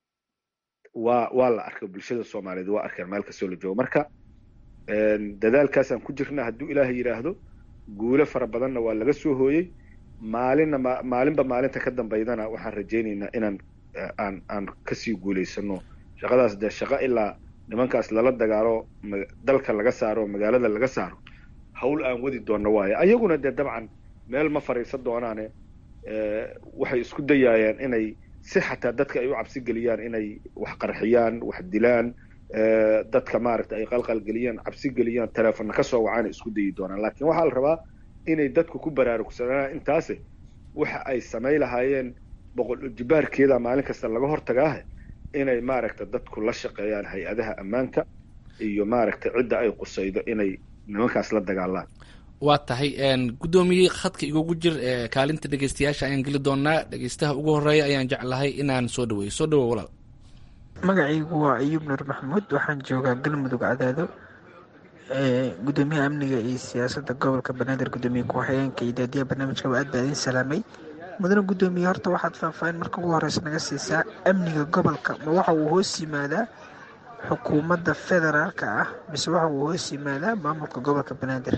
waa waa la arkay bulshada soomaaliyeed waa arkeen meel kastoo la joogo marka dadaalkaasaan ku jirna hadduu ilaahay yidhaahdo guulo fara badanna waa laga soo hooyey maalinna ma maalinba maalinta ka dambaydana waxaan rajaynaynaa inaan aan aan kasii guulaysano shaqadaas dee shaqo ilaa nimankaas lala dagaalo dalka laga saaro magaalada laga saaro hawl aan wadi doonno waayo ayaguna dee dabcan meel ma fadhiisan doonaane waxay isku dayaayaan inay si xataa dadka ay u cabsi geliyaan inay wax qarxiyaan wax dilaan dadka maaragta ay qalqal geliyaan cabsi geliyaan teleefonna ka soo wacaan isku dayi doonaan laakiin waxaa la rabaa inay dadku ku baraarugsanaan intaase waxa ay samay lahaayeen boqol jibaarkeeda maalin kasta laga hortagaahe inay maaragta dadku la shaqeeyaan hay-adaha ammaanka iyo maaragta cidda ay qusaydo inay nimankaas la dagaalaan waa tahay guddoomiye khadka igugu jir kaalinta dhegeystayaasha ayaan geli doonaa dhegeystaha ugu horeeya ayaan jeclahay inaan soo dhaweeyo soo dhawo walaal magacaygu waa ayuub nuur maxamuud waxaan joogaa galmudug cadaado gudoomiyaha amniga iyo siyaasadda gobolka banaadir gudoomiye ku-xigeenka iyo daadiyaha barnaamijka waa aad baa idin salaamay mudane gudoomiye horta waxaad faahfaahin marka ugu horeysa naga siisaa amniga gobolka ma waxa uu hoos yimaadaa xukuumadda federaalka ah mise waxa uu hoos yimaadaa maamulka gobolka banaadir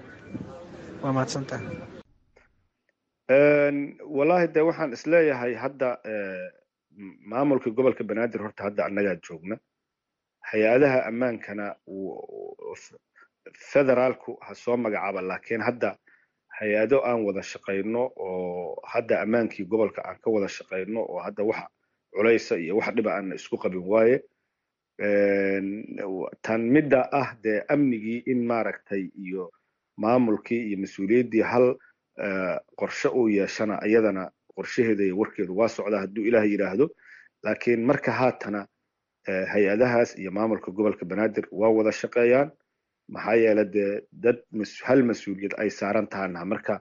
waa mahadsantaha wallahi de waxaan isleeyahay hadda maamulka gobolka banaadir horta hadda annagaa joogna hay-adaha ammaankana federaalku ha soo magacaaba laakiin hadda hay-ado aan wada shaqayno oo hadda ammaankii gobolka aan ka wada shaqayno oo hadda wax culaysa iyo wax dhiba aan isku qabin waaye tan midda ah dee amnigii in maaragtay iyo maamulkii iyo mas-uuliyaddii hal qorshe uu yeeshana iyadana qorshaheeda iyo warkeedu waa socdaa hadduu ilaah yidhaahdo laakiin marka haatana hay-adahaas iyo maamulka gobolka banaadir waa wada shaqeeyaan maxaa yeele dee dad hal mas-uuliyad ay saaran tahana marka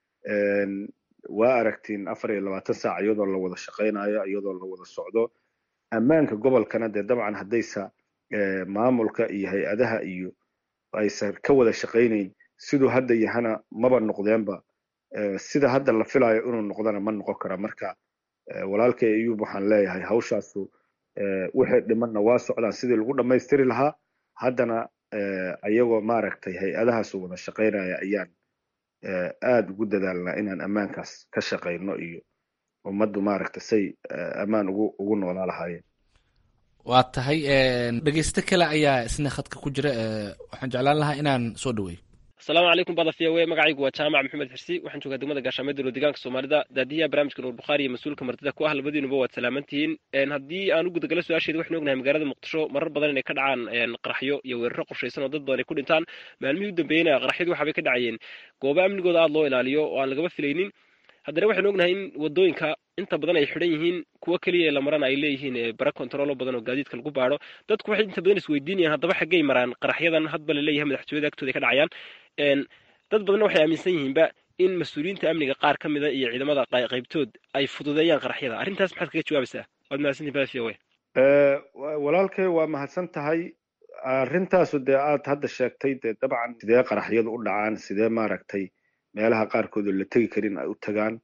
waa aragtiin afar iyo labaatan saac iyadoo la wada shaqaynayo iyadoo la wada socdo ammaanka gobolkana dee dabcan haddaysa maamulka iyo hay-adaha iyo aysan ka wada shaqaynayn siduu hadda yahana maba noqdeenba sida hadda la filayo inuu noqdana ma noqon kara marka walaalkay ayuub waxaan leeyahay hawshaasu wixii dhimanna waa socdaan sidii lagu dhammaystiri lahaa haddana ayagoo maaragtay hay-adahaasu wada shaqaynaya ayaan aada ugu dadaalnaa inaan ammaankaas ka shaqayno iyo ummaddu maaragta say ammaan ugu ugu noolaa lahaayeen waa tahay dhegeysto kale ayaa isna khadka ku jira waxaan jeclaan lahaa inaan soo dhaweeyo asalaamu calaykum bada v o e magacaygu waa jaamac maxamed xirsi waxaan joogaa degmada gaashaamee dowla deegaanka soomaalida daadiyaha barnaamijka nuur bukhaari iyo mas-uulka martida ku ah labadiinuba waad salaamantihiin haddii aan u gudagalo su-aasheeda waxaynu ognahay magaalada muqdisho marar badan inay ka dhacaan qaraxyo iyo weeraro qorshaysan oo dad badan ay ku dhintaan maalmihii u dambeeyeyna qaraxyadu waxaabay ka dhacayeen goobo amnigooda aada loo ilaaliyo oo aan lagaba filaynin haddana waxaynu ognahay in wadooyinka inta badan ay xidhan yihiin kuwo keliya la marana ay leeyihiin bara kontaroolo badan oo gaadiidka lagu baadho dadku waxay inta badan isweydiinayaan haddaba xaggay maraan qaraxyadan hadba la leeyahay madaxtooyada agtooda ay ka dhacayaan dad badanna waxay aaminsan yihiinba in mas-uuliyiinta amniga qaar ka mida iyo ciidamada qaybtood ay fududeeyaan qaraxyada arrintaas maxaad kaga jawaabaysaa waad mahadsantihin bada v o e walaalkay waa mahadsan tahay arrintaasu dee aad hadda sheegtay dee dabcan sidee qaraxyadu u dhacaan sidee maaragtay meelaha qaarkood oo la tegi karin ay u tagaan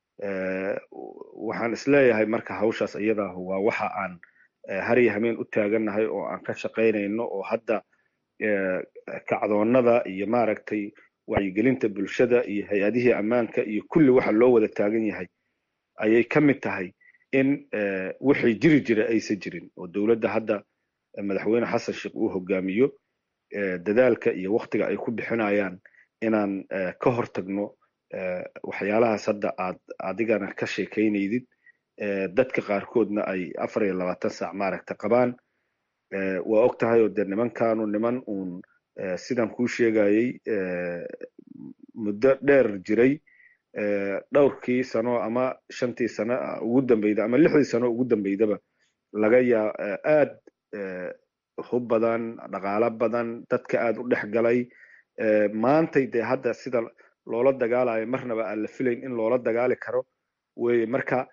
waxaan isleeyahay marka hawshaas iyadaahu waa waxa aan har iyo hameen u taagannahay oo aan ka shaqaynayno oo hadda kacdoonnada iyo maaragtay wacyigelinta bulshada iyo hay-adihii ammaanka iyo kulli waxa loo wada taagan yahay ayay ka mid tahay in wixii jiri jira aysan jirin oo dowladda hadda madaxweyne xasan sheekh uu hogaamiyo dadaalka iyo waktiga ay ku bixinayaan inaan ka hortagno waxyaalahaas hadda aad adigana ka sheekaynaydid dadka qaarkoodna ay afar iyo labaatan saac maaragta qabaan waa og tahay oo dee nimankanu niman uun sidan kuu sheegayey muddo dheer jiray dhowrkii sano ama shantii sano ugu dambeyda ama lixdii sano ugu dambeydaba laga yaa aad hub badan dhaqaalo badan dadka aad u dhex galay maantay dee hadda sida loola dagaalayo marnaba aan la filayn in loola dagaali karo weye marka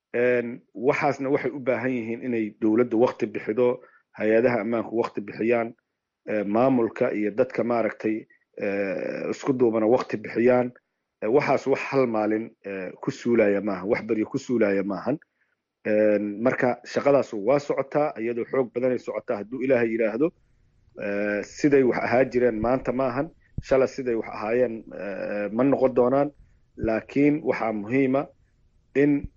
waxaasna waxay u baahan yihiin inay dowladda wakti bixido hay-adaha ammaanku wakti bixiyaan maamulka iyo dadka maaragtay isku duubana wakti bixiyaan waxaas wax hal maalin ku suulaya maahan wax beryo ku suulaya maahan marka shaqadaas waa socotaa iyadoo xoog badanay socotaa hadduu ilaahay yidhaahdo siday wax ahaa jireen maanta maahan shala siday wax ahaayeen ma noqon doonaan laakiin waxaa muhiima in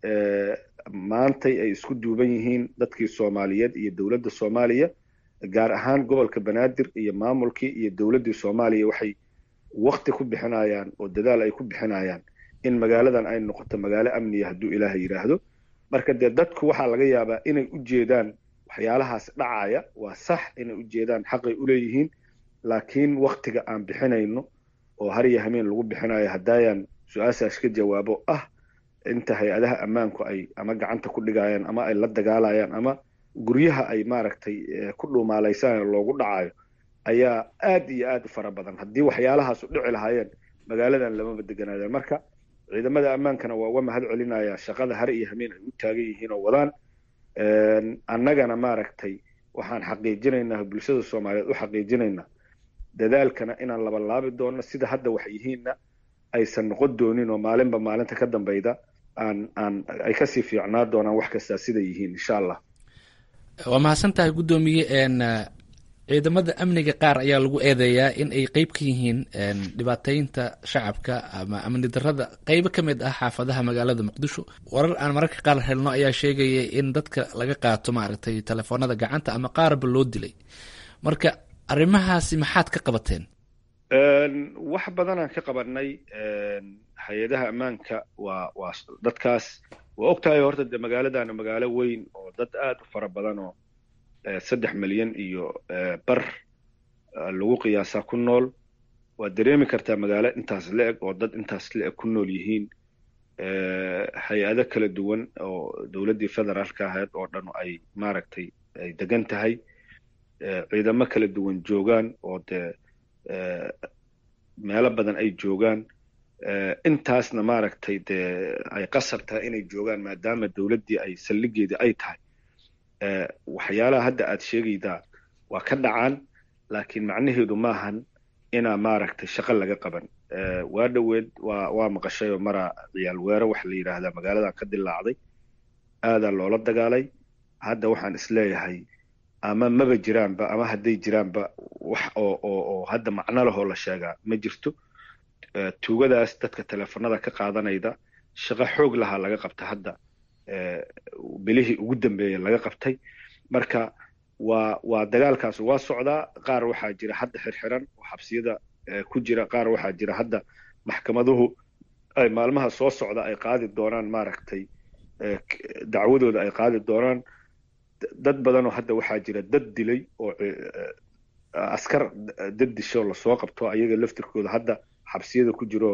maantay ay isku duuban yihiin dadkii soomaaliyeed iyo dowladda soomaaliya gaar ahaan gobolka banaadir iyo maamulkii iyo dowladdii soomaaliya waxay wakti ku bixinayaan oo dadaal ay ku bixinayaan in magaaladan ay noqoto magaalo amniya hadduu ilaahay yidhaahdo marka dee dadku waxaa laga yaabaa inay u jeedaan waxyaalahaas dhacaya waa sax inay u jeedaan xaqay u leeyihiin laakiin waktiga aan bixinayno oo har iyo hameen lagu bixinayo haddayaan su-aashaas ka jawaabo ah inta hay-adaha ammaanku ay ama gacanta ku dhigayaan ama ay la dagaalayaan ama guryaha ay maaragtay ku dhuumaalaysaan loogu dhacayo ayaa aad iyo aad u fara badan haddii waxyaalahaas u dhici lahaayeen magaaladan lamama deganaadeen marka ciidamada ammaankana waa uga mahad celinaya shaqada har iyo hameen ay u taagan yihiin oo wadaan annagana maaragtay waxaan xaqiijinaynaa bulshada soomaaliyeed u xaqiijinaynaa dadaalkana inaan labalaabi doono sida hadda wax yihiinna aysan noqon doonin oo maalinba maalinta ka dambeyda aan aan ay kasii fiicnaa doonaan wax kastaa siday yihiin insha allah waa mahadsan tahay guddoomiye ciidamada amniga qaar ayaa lagu eedeeyaa in ay qeyb ka yihiin dhibaateynta shacabka ama amni darada qeybo ka mid ah xaafadaha magaalada muqdisho warar aan mararka qaar helno ayaa sheegaya in dadka laga qaato maaragtay telefoonada gacanta ama qaarba loo dilay marka arrimahaasi maxaad ka qabateen wax badanaan ka qabanay hay-adaha ammaanka waa waa dadkaas waa og tahay horta dee magaaladana magaalo weyn oo dad aad u fara badan oo saddex milyan iyo bar lagu qiyaasaa ku nool waad dareemi kartaa magaalo intaas la-eg oo dad intaas la-eg ku nool yihiin hay-ado kala duwan oo dowladdii federaalka ahayd oo dhan ay maaragtay ay degan tahay ciidamo kala duwan joogaan oo dee meelo badan ay joogaan intaasna maaragtay dee ay qasab tahay inay joogaan maadaama dowladdii ay saldhigeedii ay tahay waxyaalaha hadda aad sheegaydaa waa ka dhacaan laakiin macnaheedu maahan inaa maaragtay shaqo laga qaban waa dhoweed waa waa maqashay oo maraa ciyaal weero waxa la yidhaahdaa magaaladan ka dilaacday aadaa loola dagaalay hadda waxaan isleeyahay ama maba jiraanba ama hadday jiraanba wax oo oo oo hadda macno lahoo la sheegaa ma jirto tuugadaas dadka teleefanada ka qaadanayda shaqo xoog lahaa laga qabta hadda bilihii ugu dambeeya laga qabtay marka waa waa dagaalkaas waa socdaa qaar waxaa jira hadda xirxiran oo xabsiyada ku jira qaar waxaa jira hadda maxkamaduhu ay maalmaha soo socda ay qaadi doonaan maaragtay dacwadooda ay qaadi doonaan dad badanoo hadda waxaa jira dad dilay oo askar dad disho lasoo qabto ayaga laftirkooda hadda xabsiyada ku jiro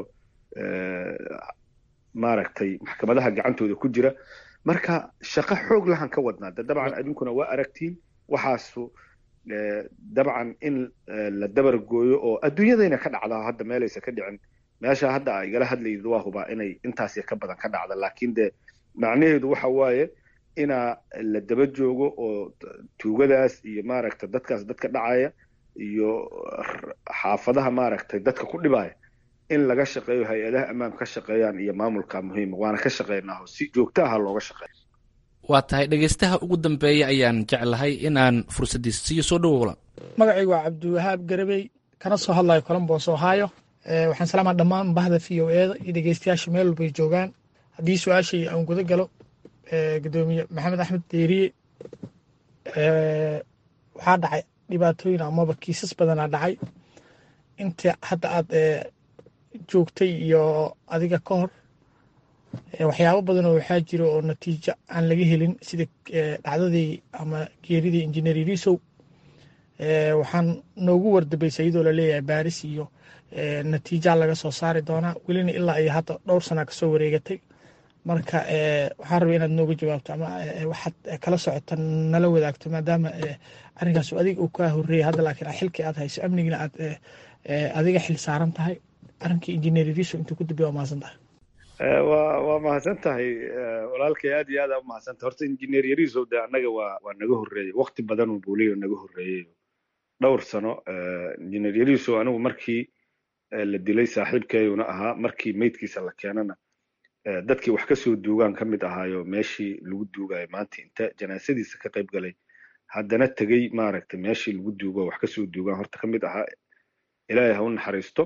maaragtay maxkamadaha gacantooda ku jira marka shaqo xoog lahan ka wadnaa de dabcan adinkuna waa aragtiin waxaasu dabcan in la dabar gooyo oo adduunyadayna ka dhacda hadda meelaysa ka dhicin meesha hadda a igala hadlayid waa hubaa inay intaas ka badan ka dhacda laakiin de macnaheedu waxa waaye inaa la daba joogo oo tuugadaas iyo maaragtay dadkaas dadka dhacaya iyo xaafadaha maaragtay dadka ku dhibaya in laga shaqeeyo hay-adaha ammaanka ka shaqeeyaan iyo maamulka muhiima waana ka shaqeynaaho si joogto aha looga shaqeeya waa tahay dhegeystaha ugu dambeeya ayaan jeclahay inaan fursaddiisa siiyo soo dhawow la magacaygu waa cabdiwahaab garabey kana soo hadlayo colombos ohio waxaan salaamaa dhammaan bahda v o eeda iyo dhegeystayaasha meel walbay joogaan haddii su-aashay aan guda galo gudoomiye maxamed axmed deeriye waxaa dhacay dhibaatooyin amaba kiisas badanaa dhacay inta hadda aad joogtay iyo adiga ka hor waxyaabo badan oo waxaa jira oo natiijo aan laga helin sida dhacdadii ama geeridii injineer irisow waxaan noogu wardabaysay iyadoo laleeyahay baaris iyo natiijaa laga soo saari doonaa welina ilaa iyo hadda dhowr sana kasoo wareegatay marka waxaan rabay inaad nooga jawaabto ama waxaad kala socota nala wadaagto maadaama arrinkaas adiga uu kaa horeeyay hadda laakiin xilkii aad hayso amnigina aad adiga xil saaran tahay arrinkii injineer iriso intuu ku dambeya waa mahadsan tahay waa waa mahadsan tahay walaalkay aad iyo aad aa umahadsan tahay horta injineer yariisow de annaga waa waa naga horreeyey wakti badan uu buuliyo naga horreeyey dhowr sano injineer yariisow anigu markii la dilay saaxiibkeeyuna ahaa markii meydkiisa la keenana dadkii wax ka soo duugaan ka mid ahaayo meeshii lagu duugayo maanta inta janaasadiisa ka qayb galay haddana tegey maaragtay meeshii lagu duugo wax ka soo duugaan horta ka mid ahaa ilaahay ha u naxariisto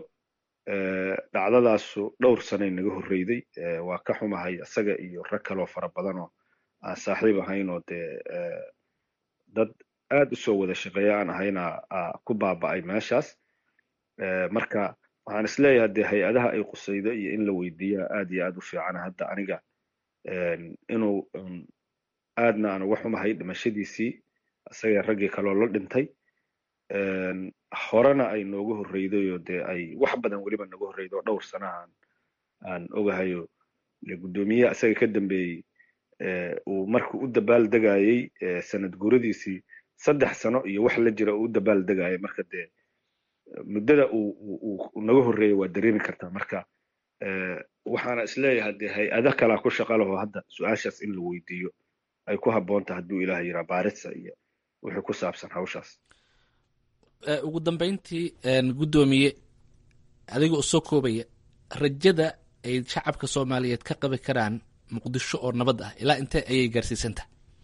dhacdadaasu dhowr sanay naga horreyday waa ka xumahay isaga iyo rag kaloo fara badan oo aan saaxiib ahayn oo dee dad aad u soo wada shaqeeya aan ahayna ku baaba'ay meeshaas marka waxaan isleeyahay dee hay-adaha ay qusaydo iyo in la weydiiyaa aad iyo aad u fiicana hadda aniga inuu aadna aan uga xumahay dhimashadiisii isaga raggii kaloo la dhintay horena ay nooga horreyday oo dee ay wax badan weliba naga horreydo oo dhowr sana aan aan ogahayo guddoomiyaha isaga ka dambeeyey uu markuu u dabaal degayey sanad guuradiisii saddex sano iyo wax la jira uu u dabaal degayay marka dee muddada uu naga horreeyay waa dareemi kartaa marka waxaana isleeyahay dee hay-ada kalaa ku shaqa laho hadda su-aashaas in la weydiiyo ay ku habboonta hadduu ilaah yiraa baarisa iyo wixii ku saabsan hawshaas ugu dambeyntii guddoomiye adiga oo soo koobaya rajada ay shacabka soomaaliyeed ka qabi karaan muqdisho oo nabad ah ilaa intee ayay gaarsiisantaha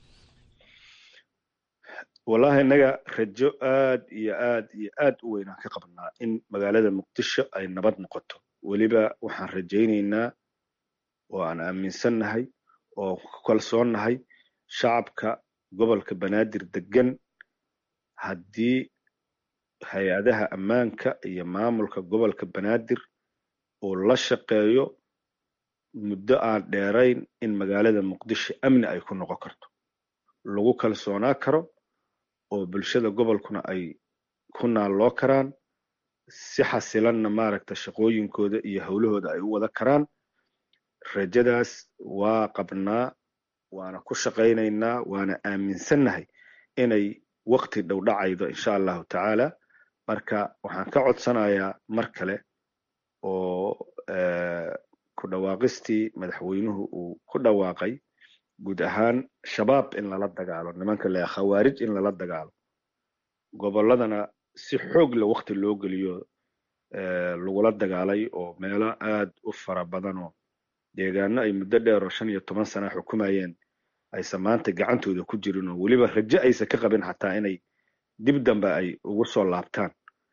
wallahi innaga rajo aad iyo aad iyo aad u weynaan ka qabnaa in magaalada muqdisho ay nabad noqoto weliba waxaan rajaynaynaa oo aan aaminsannahay oo ku kalsoonnahay shacabka gobolka banaadir degan haddii hay-adaha ammaanka iyo maamulka gobolka banaadir uu la shaqeeyo muddo aan dheerayn in magaalada muqdisho amni ay ku noqon karto lagu kalsoonaa karo oo bulshada gobolkuna ay ku naalloo karaan si xasilanna maaragta shaqooyinkooda iyo howlahooda ay u wada karaan rajadaas waa qabnaa waana ku shaqaynaynaa waana aaminsannahay inay waqti dhow dhacaydo insha allahu tacaala marka waxaan ka codsanayaa mar kale oo ku dhawaaqistii madaxweynuhu uu ku dhawaaqay guud ahaan shabaab in lala dagaalo nimanka le khawaarij in lala dagaalo gobolladana si xoog le waqti loo geliyo lagula dagaalay oo meelo aad u fara badan oo deegaano ay muddo dheer oo shan iyo toban sana xukumayeen aysan maanta gacantooda ku jirin oo weliba rajo aysan ka qabin xataa inay dib dambe ay ugu soo laabtaan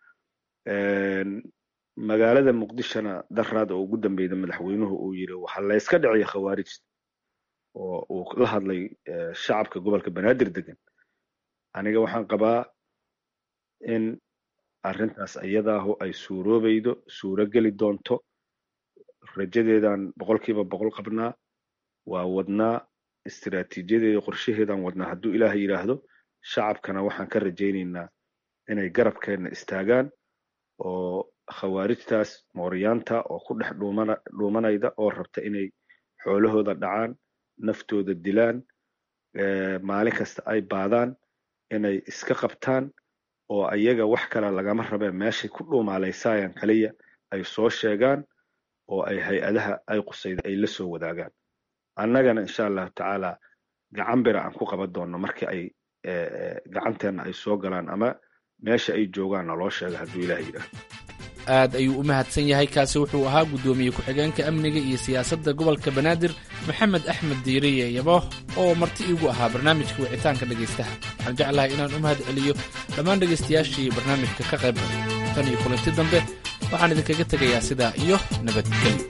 magaalada muqdishona daraad oo ugu dambeyda madaxweynuhu uu yiri waxa layska dhiciya khawaarijta oo uu la hadlay shacabka gobolka banaadir degan aniga waxaan qabaa in arrintaas iyadaahu ay suuroobaydo suuro geli doonto rajadeedan boqolkiiba boqol qabnaa waa wadnaa istiraatiijiyadeeda qorshaheedan wadnaa hadduu ilaah yidhaahdo shacabkana waxaan ka rajaynaynaa inay garabkeenna istaagaan oo khawaarijtaas mooryaanta oo ku dhex dhuumana dhuumanayda oo rabta inay xoolahooda dhacaan naftooda dilaan maalin kasta ay baadaan inay iska qabtaan oo ayaga wax kale lagama rabeen meeshay ku dhuumaalaysayaan kaliya ay soo sheegaan oo ay hay-adaha ay qusayda ay la soo wadaagaan annagana insha allahu tacaala gacan bira aan ku qaban doonno markii ay gacanteenna ay soo galaan ama meesha ay joogaan naloo sheega hadduu ilaah yidhaahdo aad ayuu u mahadsan yahay kaasi wuxuu ahaa guddoomiye ku-xigeenka amniga iyo siyaasadda gobolka banaadir maxamed axmed diiriye yabo oo marti iigu ahaa barnaamijka wicitaanka dhegaystaha waxaan jeclahay inaan u mahad celiyo dhammaan dhegaystayaashii barnaamijka ka qayb galay tan iyo kulanti dambe waxaan idinkaga tegayaa sidaa iyo nabadgelyo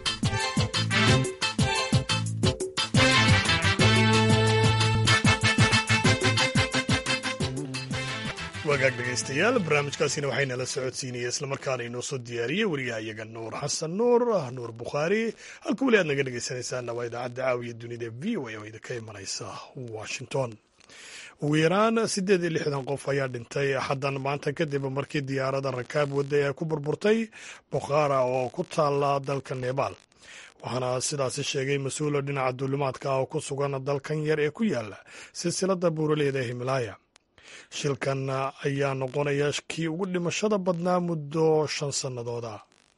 wagaag dhegaystayaal barnaamijkaasina waxaynala socodsiinaya islamarkaana inoo soo diyaariyey wariyahayaga nuur xasan nuur nuur bukhaari halka weli aad naga dhegaysanaysaana waa idaacadda caawiya dunida v o a oo idinka imanaysa washington ugu yaraan siddeed iyo lixdan qof ayaa dhintay xaddan maanta kadib markii diyaaradda rakaab wadda ee ku burburtay bokhara oo ku taala dalka nebaal waxaana sidaasi sheegay mas-uula dhinaca duulimaadka ah oo ku sugan dalkan yar ee ku yaala silsiladda buuraleyda ee himalaaya shilkan ayaa noqonaya kii ugu dhimashada badnaa muddo shan sannadooda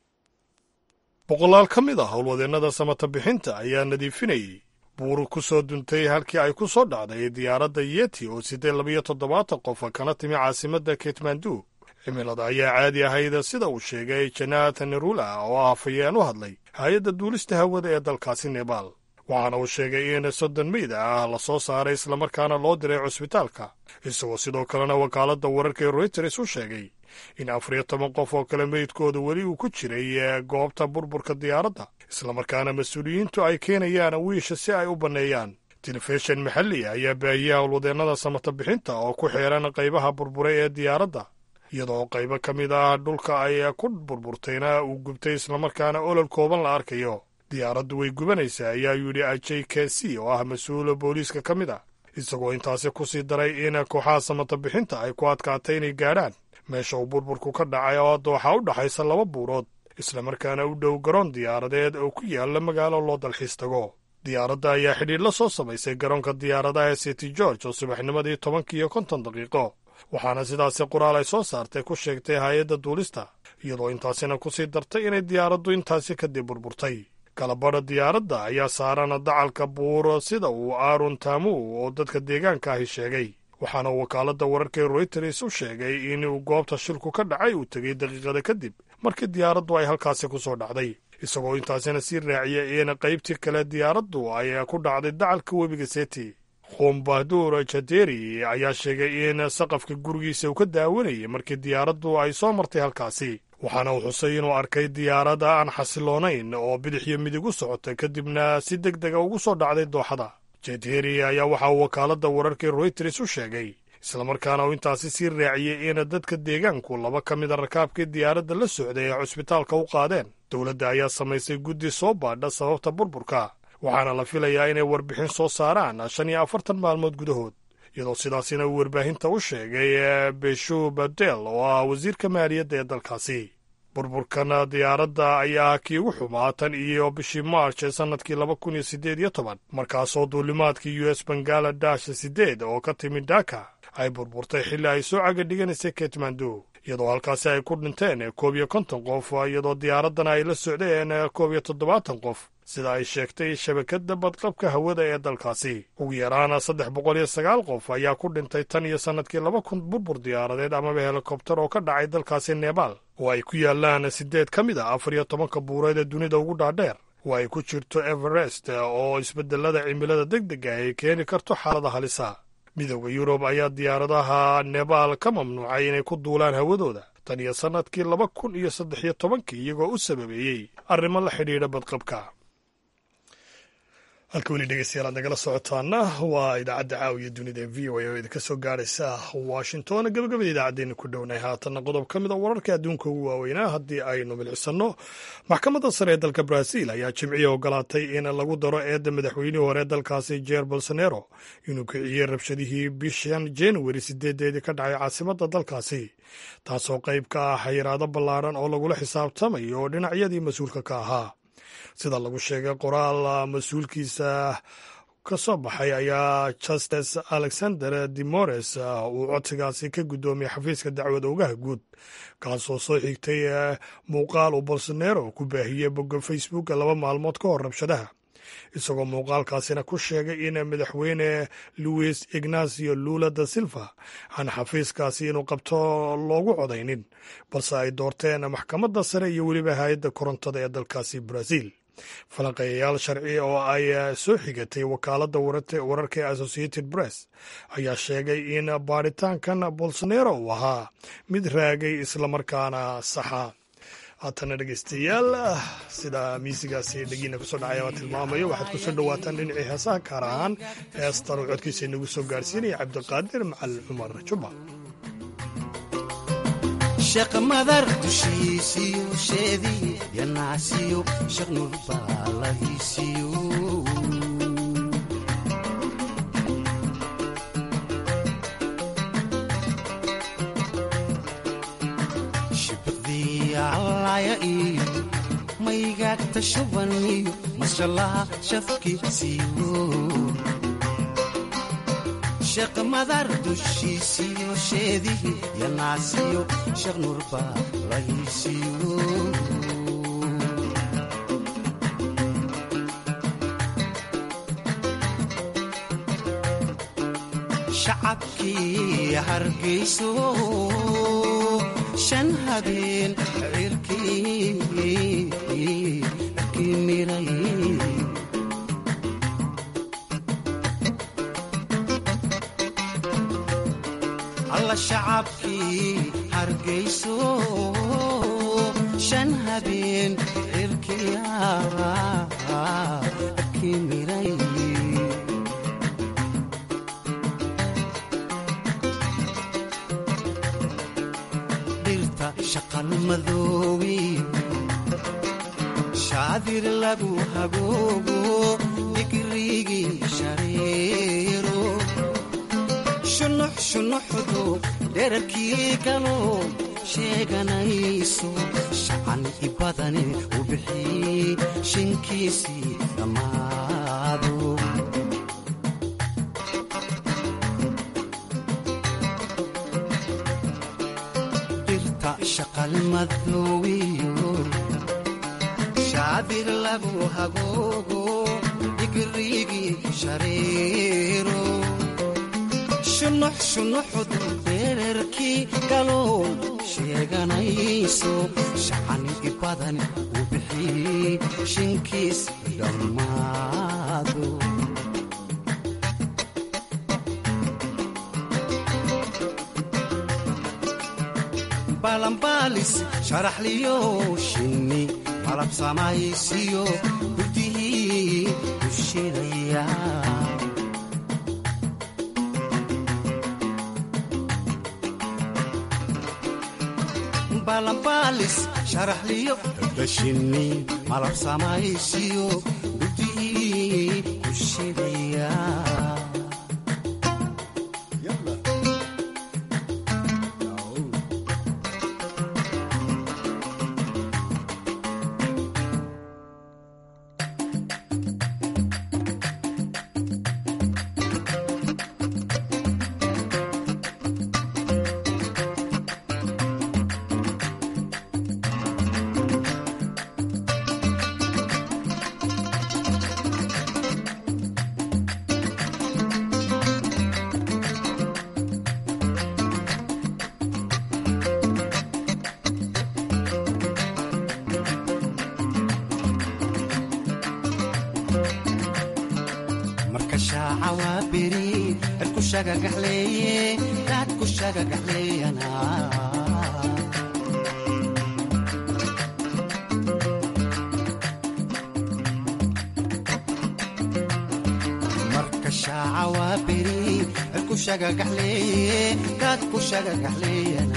boqolaal ka mid ah howlwadeennada samata bixinta ayaa nadiifinayay buur ku soo duntay halkii ay ku soo dhacday diyaaradda yeti oo siddeed labayo toddobaatan qof kana timi caasimadda kitmandu cimilada ayaa caadi ahayd sida uu sheegay janathan nerula oo ah hafayeen u hadlay hay-adda duulista hawada ee dalkaasi nebaal waxaana uu sheegay in soddon meyda ah la soo saaray islamarkaana loo diray cusbitaalka isagoo sidoo kalena wakaaladda wararka ee royters u sheegay in afar iyo toban qof oo kale meydkooda weli uu ku jiray goobta burburka diyaaradda islamarkaana mas-uuliyiintu ay keenayaan wiisha si ay u banneeyaan telefishin maxalli ayaa baahiyey howlwadeennada samata bixinta oo ku xeeran qaybaha burburay ee diyaaradda iyadoo qaybo ka mid ah dhulka ay ku burburtayna uu gubtay islamarkaana olol kooban la arkayo diyaaraddu way gubanaysaa ayaa yidhi j k c oo ah mas-uula booliiska ka mid ah isagoo intaasi ku sii daray in kooxaha samata bixinta ay ku adkaatay inay gaadhaan meesha uu burburku ka dhacay oo dooxa u dhaxaysa laba buurood islamarkaana u dhow garoon diyaaradeed oo ku yaalla magaalo loo dalxiis tago diyaaradda ayaa xidhiir la soo samaysay garoonka diyaaradaha ee city george oo subaxnimadii tobankii iyo konton daqiiqo waxaana sidaasi qoraal ay soo saartay ku sheegtay hay-adda duulista iyadoo intaasina ku sii dartay inay diyaaraddu intaasi kadib burburtay kalabadha diyaaradda ayaa saaran dacalka buur sida uu aaron tamu oo dadka deegaanka ahi sheegay waxaana wakaaladda wararka ee royters u sheegay inuu goobta shilku ka dhacay uu tegey daqiiqada kadib markii diyaaraddu ay halkaasi ku soo dhacday isagoo intaasina sii raaciyay in qaybtii kale diyaaraddu ay ku dhacday dacalka webiga seti khombahdur jaderi ayaa sheegay in saqafka gurigiisa uu ka daawanayay markii diyaaraddu ay soo martay halkaasi waxaana uu xusay inuu arkay diyaaradda aan xasiloonayn oo bidix iyo midig u socotay kadibna si deg dega ugu soo dhacday dooxada jedheri ayaa waxa uu wakaaladda wararka royters u sheegay islamarkaana uu intaasi sii raaciyey in dadka deegaanku laba ka mida rakaabkii diyaaradda la socday ay cusbitaalka u qaadeen dowladda ayaa samaysay guddi soo baadha sababta burburka waxaana la filayaa inay warbixin soo saaraan shan iyo afartan maalmood gudahood iyadoo sidaasina uu warbaahinta u sheegay beshu badel oo ah wasiirka maaliyadda ee dalkaasi burburkan diyaaradda ayaa kii ugu xumaa tan iyo bishii maarch ee sannadkii laba kun iyo siddeed iyo toban markaasoo duulimaadkii u s bangaladesh siddeed oo ka timid dhaka ay burburtay xilli ay soo caga dhiganaysay ketmandu iyadoo halkaasi ay ku dhinteen koob iyo konton qof iyadoo diyaaraddana ay la socdeen koob iyo toddobaatan qof sida ay sheegtay shabakadda badqabka hawada ee dalkaasi ugu yaraana saddex boqol iyo sagaal qof ayaa ku dhintay tan iyo sannadkii laba kun burbur diyaaradeed amaba helikobtar oo ka dhacay dalkaasi nebaal oo ay ku yaalaan siddeed ka mid a afar iyo tobanka buureed ee dunida ugu dhaadheer oo ay ku jirto everest oo isbeddelada cimilada deg dega ay keeni karto xaalada halisa midooda yurub ayaa diyaaradaha nebaal ka mamnuucay inay ku duulaan hawadooda tan iyo sannadkii laba kun iyo saddex iyo tobankii iyagoo u sababeeyey arrimo la xidhiidha badqabka halka weli dhegeystayaal aad nagala socotaana waa idaacadda caawiya dunida ee v o a oo idinka soo gaaraysa washington gabagabada idaacaddeenna ku dhownahay haatanna qodob ka mid a wararka adduunka ugu waaweynaa haddii aynu milcisanno maxkamadda sare ee dalka brazil ayaa jimciya ogolaatay in lagu daro eedda madaxweynihii hore dalkaasi jeer bolsonero inuu kiciyey rabshadihii bishan januari sideedeedii ka dhacay caasimadda dalkaasi taasoo qayb ka ah xayiraado ballaadhan oo lagula xisaabtamayo oo dhinacyadii mas-uulka ka ahaa sida lagu sheegay qoraal mas-uulkiisa ka soo baxay ayaa justes alexander demores uu codsigaasi ka guddoomiyey xafiiska dacwad ogaha guud kaasoo soo xigtay muuqaal uu bolsonero ku baahiyey bogga facebook laba maalmood ka hor rabshadaha isagoo muuqaalkaasina ku sheegay in madaxweyne louis ignacio lula da silva aan xafiiskaasi inuu qabto loogu codaynin balse ay doorteen maxkamadda sare iyo weliba hay-adda korontada ee dalkaasi brazil falanqeeyayaal sharci oo ay soo xigatay wakaaladda wararka ee associated press ayaa sheegay in baaritaankan bolsonero uu ahaa mid raagay islamarkaana saxa haatana dhegeystayaal sida miisigaasi dhegiina kusoo dhacaya waa tilmaamayo waxaad kusoo dhowaataan dhinacii heesaha kaar ahaan heestan uu codkiisa inagu soo gaarsiinaya cabdiqaadir macalin cumar juma sheekh madar dushiisiyo sheedii yanaasiyo sheekh nurbaaladiisiyo shibdiicalaya iyo maygaagta shuban iyo mashallaha shafkiisiyo sheekh madar dushiisiyo sheedihii yanaasiyo sheekh nurbaaladiisiyo shacabkii hargayso shan habeen cirkii kii miray alla shacabkii hargayso shan habeen cirkiya kii miray dhirta shaqal madoobi shaadir lagu hagoogo digrigii shareero shunux shunuxdu dherarkii galoo sheeganayso shacan i badane u bixii shinkiisii dhammaado dhirta shaqal madoowiyo shaadir lagu hagoogo digrigii shareero shunux shunuxdu dherarkii galow sheeganayso shacan i badan u bixii shinkiis dhammaado balanbaalis sharaxliyo shinni malab samaysiyo gudihii dushidaya balanbaalis sharaxliyo dashinni malab samaysiyo gudihii ku shidaya marka shaaca waa beri erku shagagaxleeye daadku shagagaxleeyana marka shaaca waa beri erku shagagaxleeye daadku shagagaxleeyana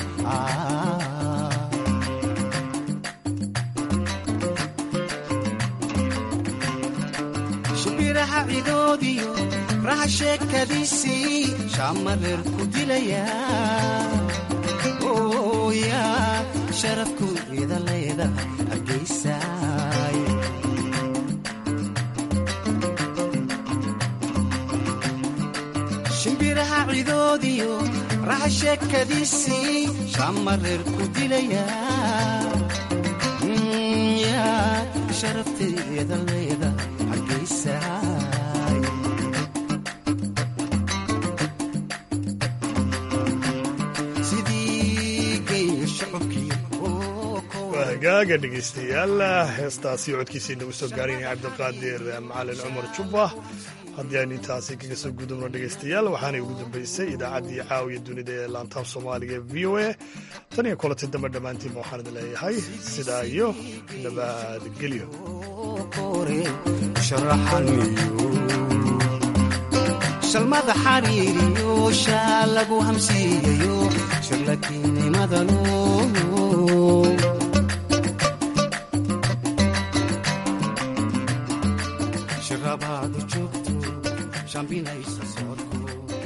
shibiraha cidoodiyo raha sheekadiisii shaamareer ku dilaya ooya sharafku ida leeda hargaysaay shimbiraha cidoodiyo raha sheekadiisii shaamareer ku dilaya ya sharafteeda leeda hargaysaay sidii geeya shacabkii hagaaga dhegaystayaal heestaasi codkiisa inagu soo gaarayna cabdiqaadir macalin cumar jubba haddii aynu intaasi kaga soo gudubno dhegaystayaal waxaanay ugu dambaysay idaacaddii caawiya dunida ee laantaab soomaaliga ee v o a tan iyo kulanti dambe dhammaantiinba waxaan idin leeyahay sidaa iyo nabadgelyo shalmada xariiriyo shaa lagu hamsiiyayo shirlakiinimadanu shirabaadu joogto shambinaysa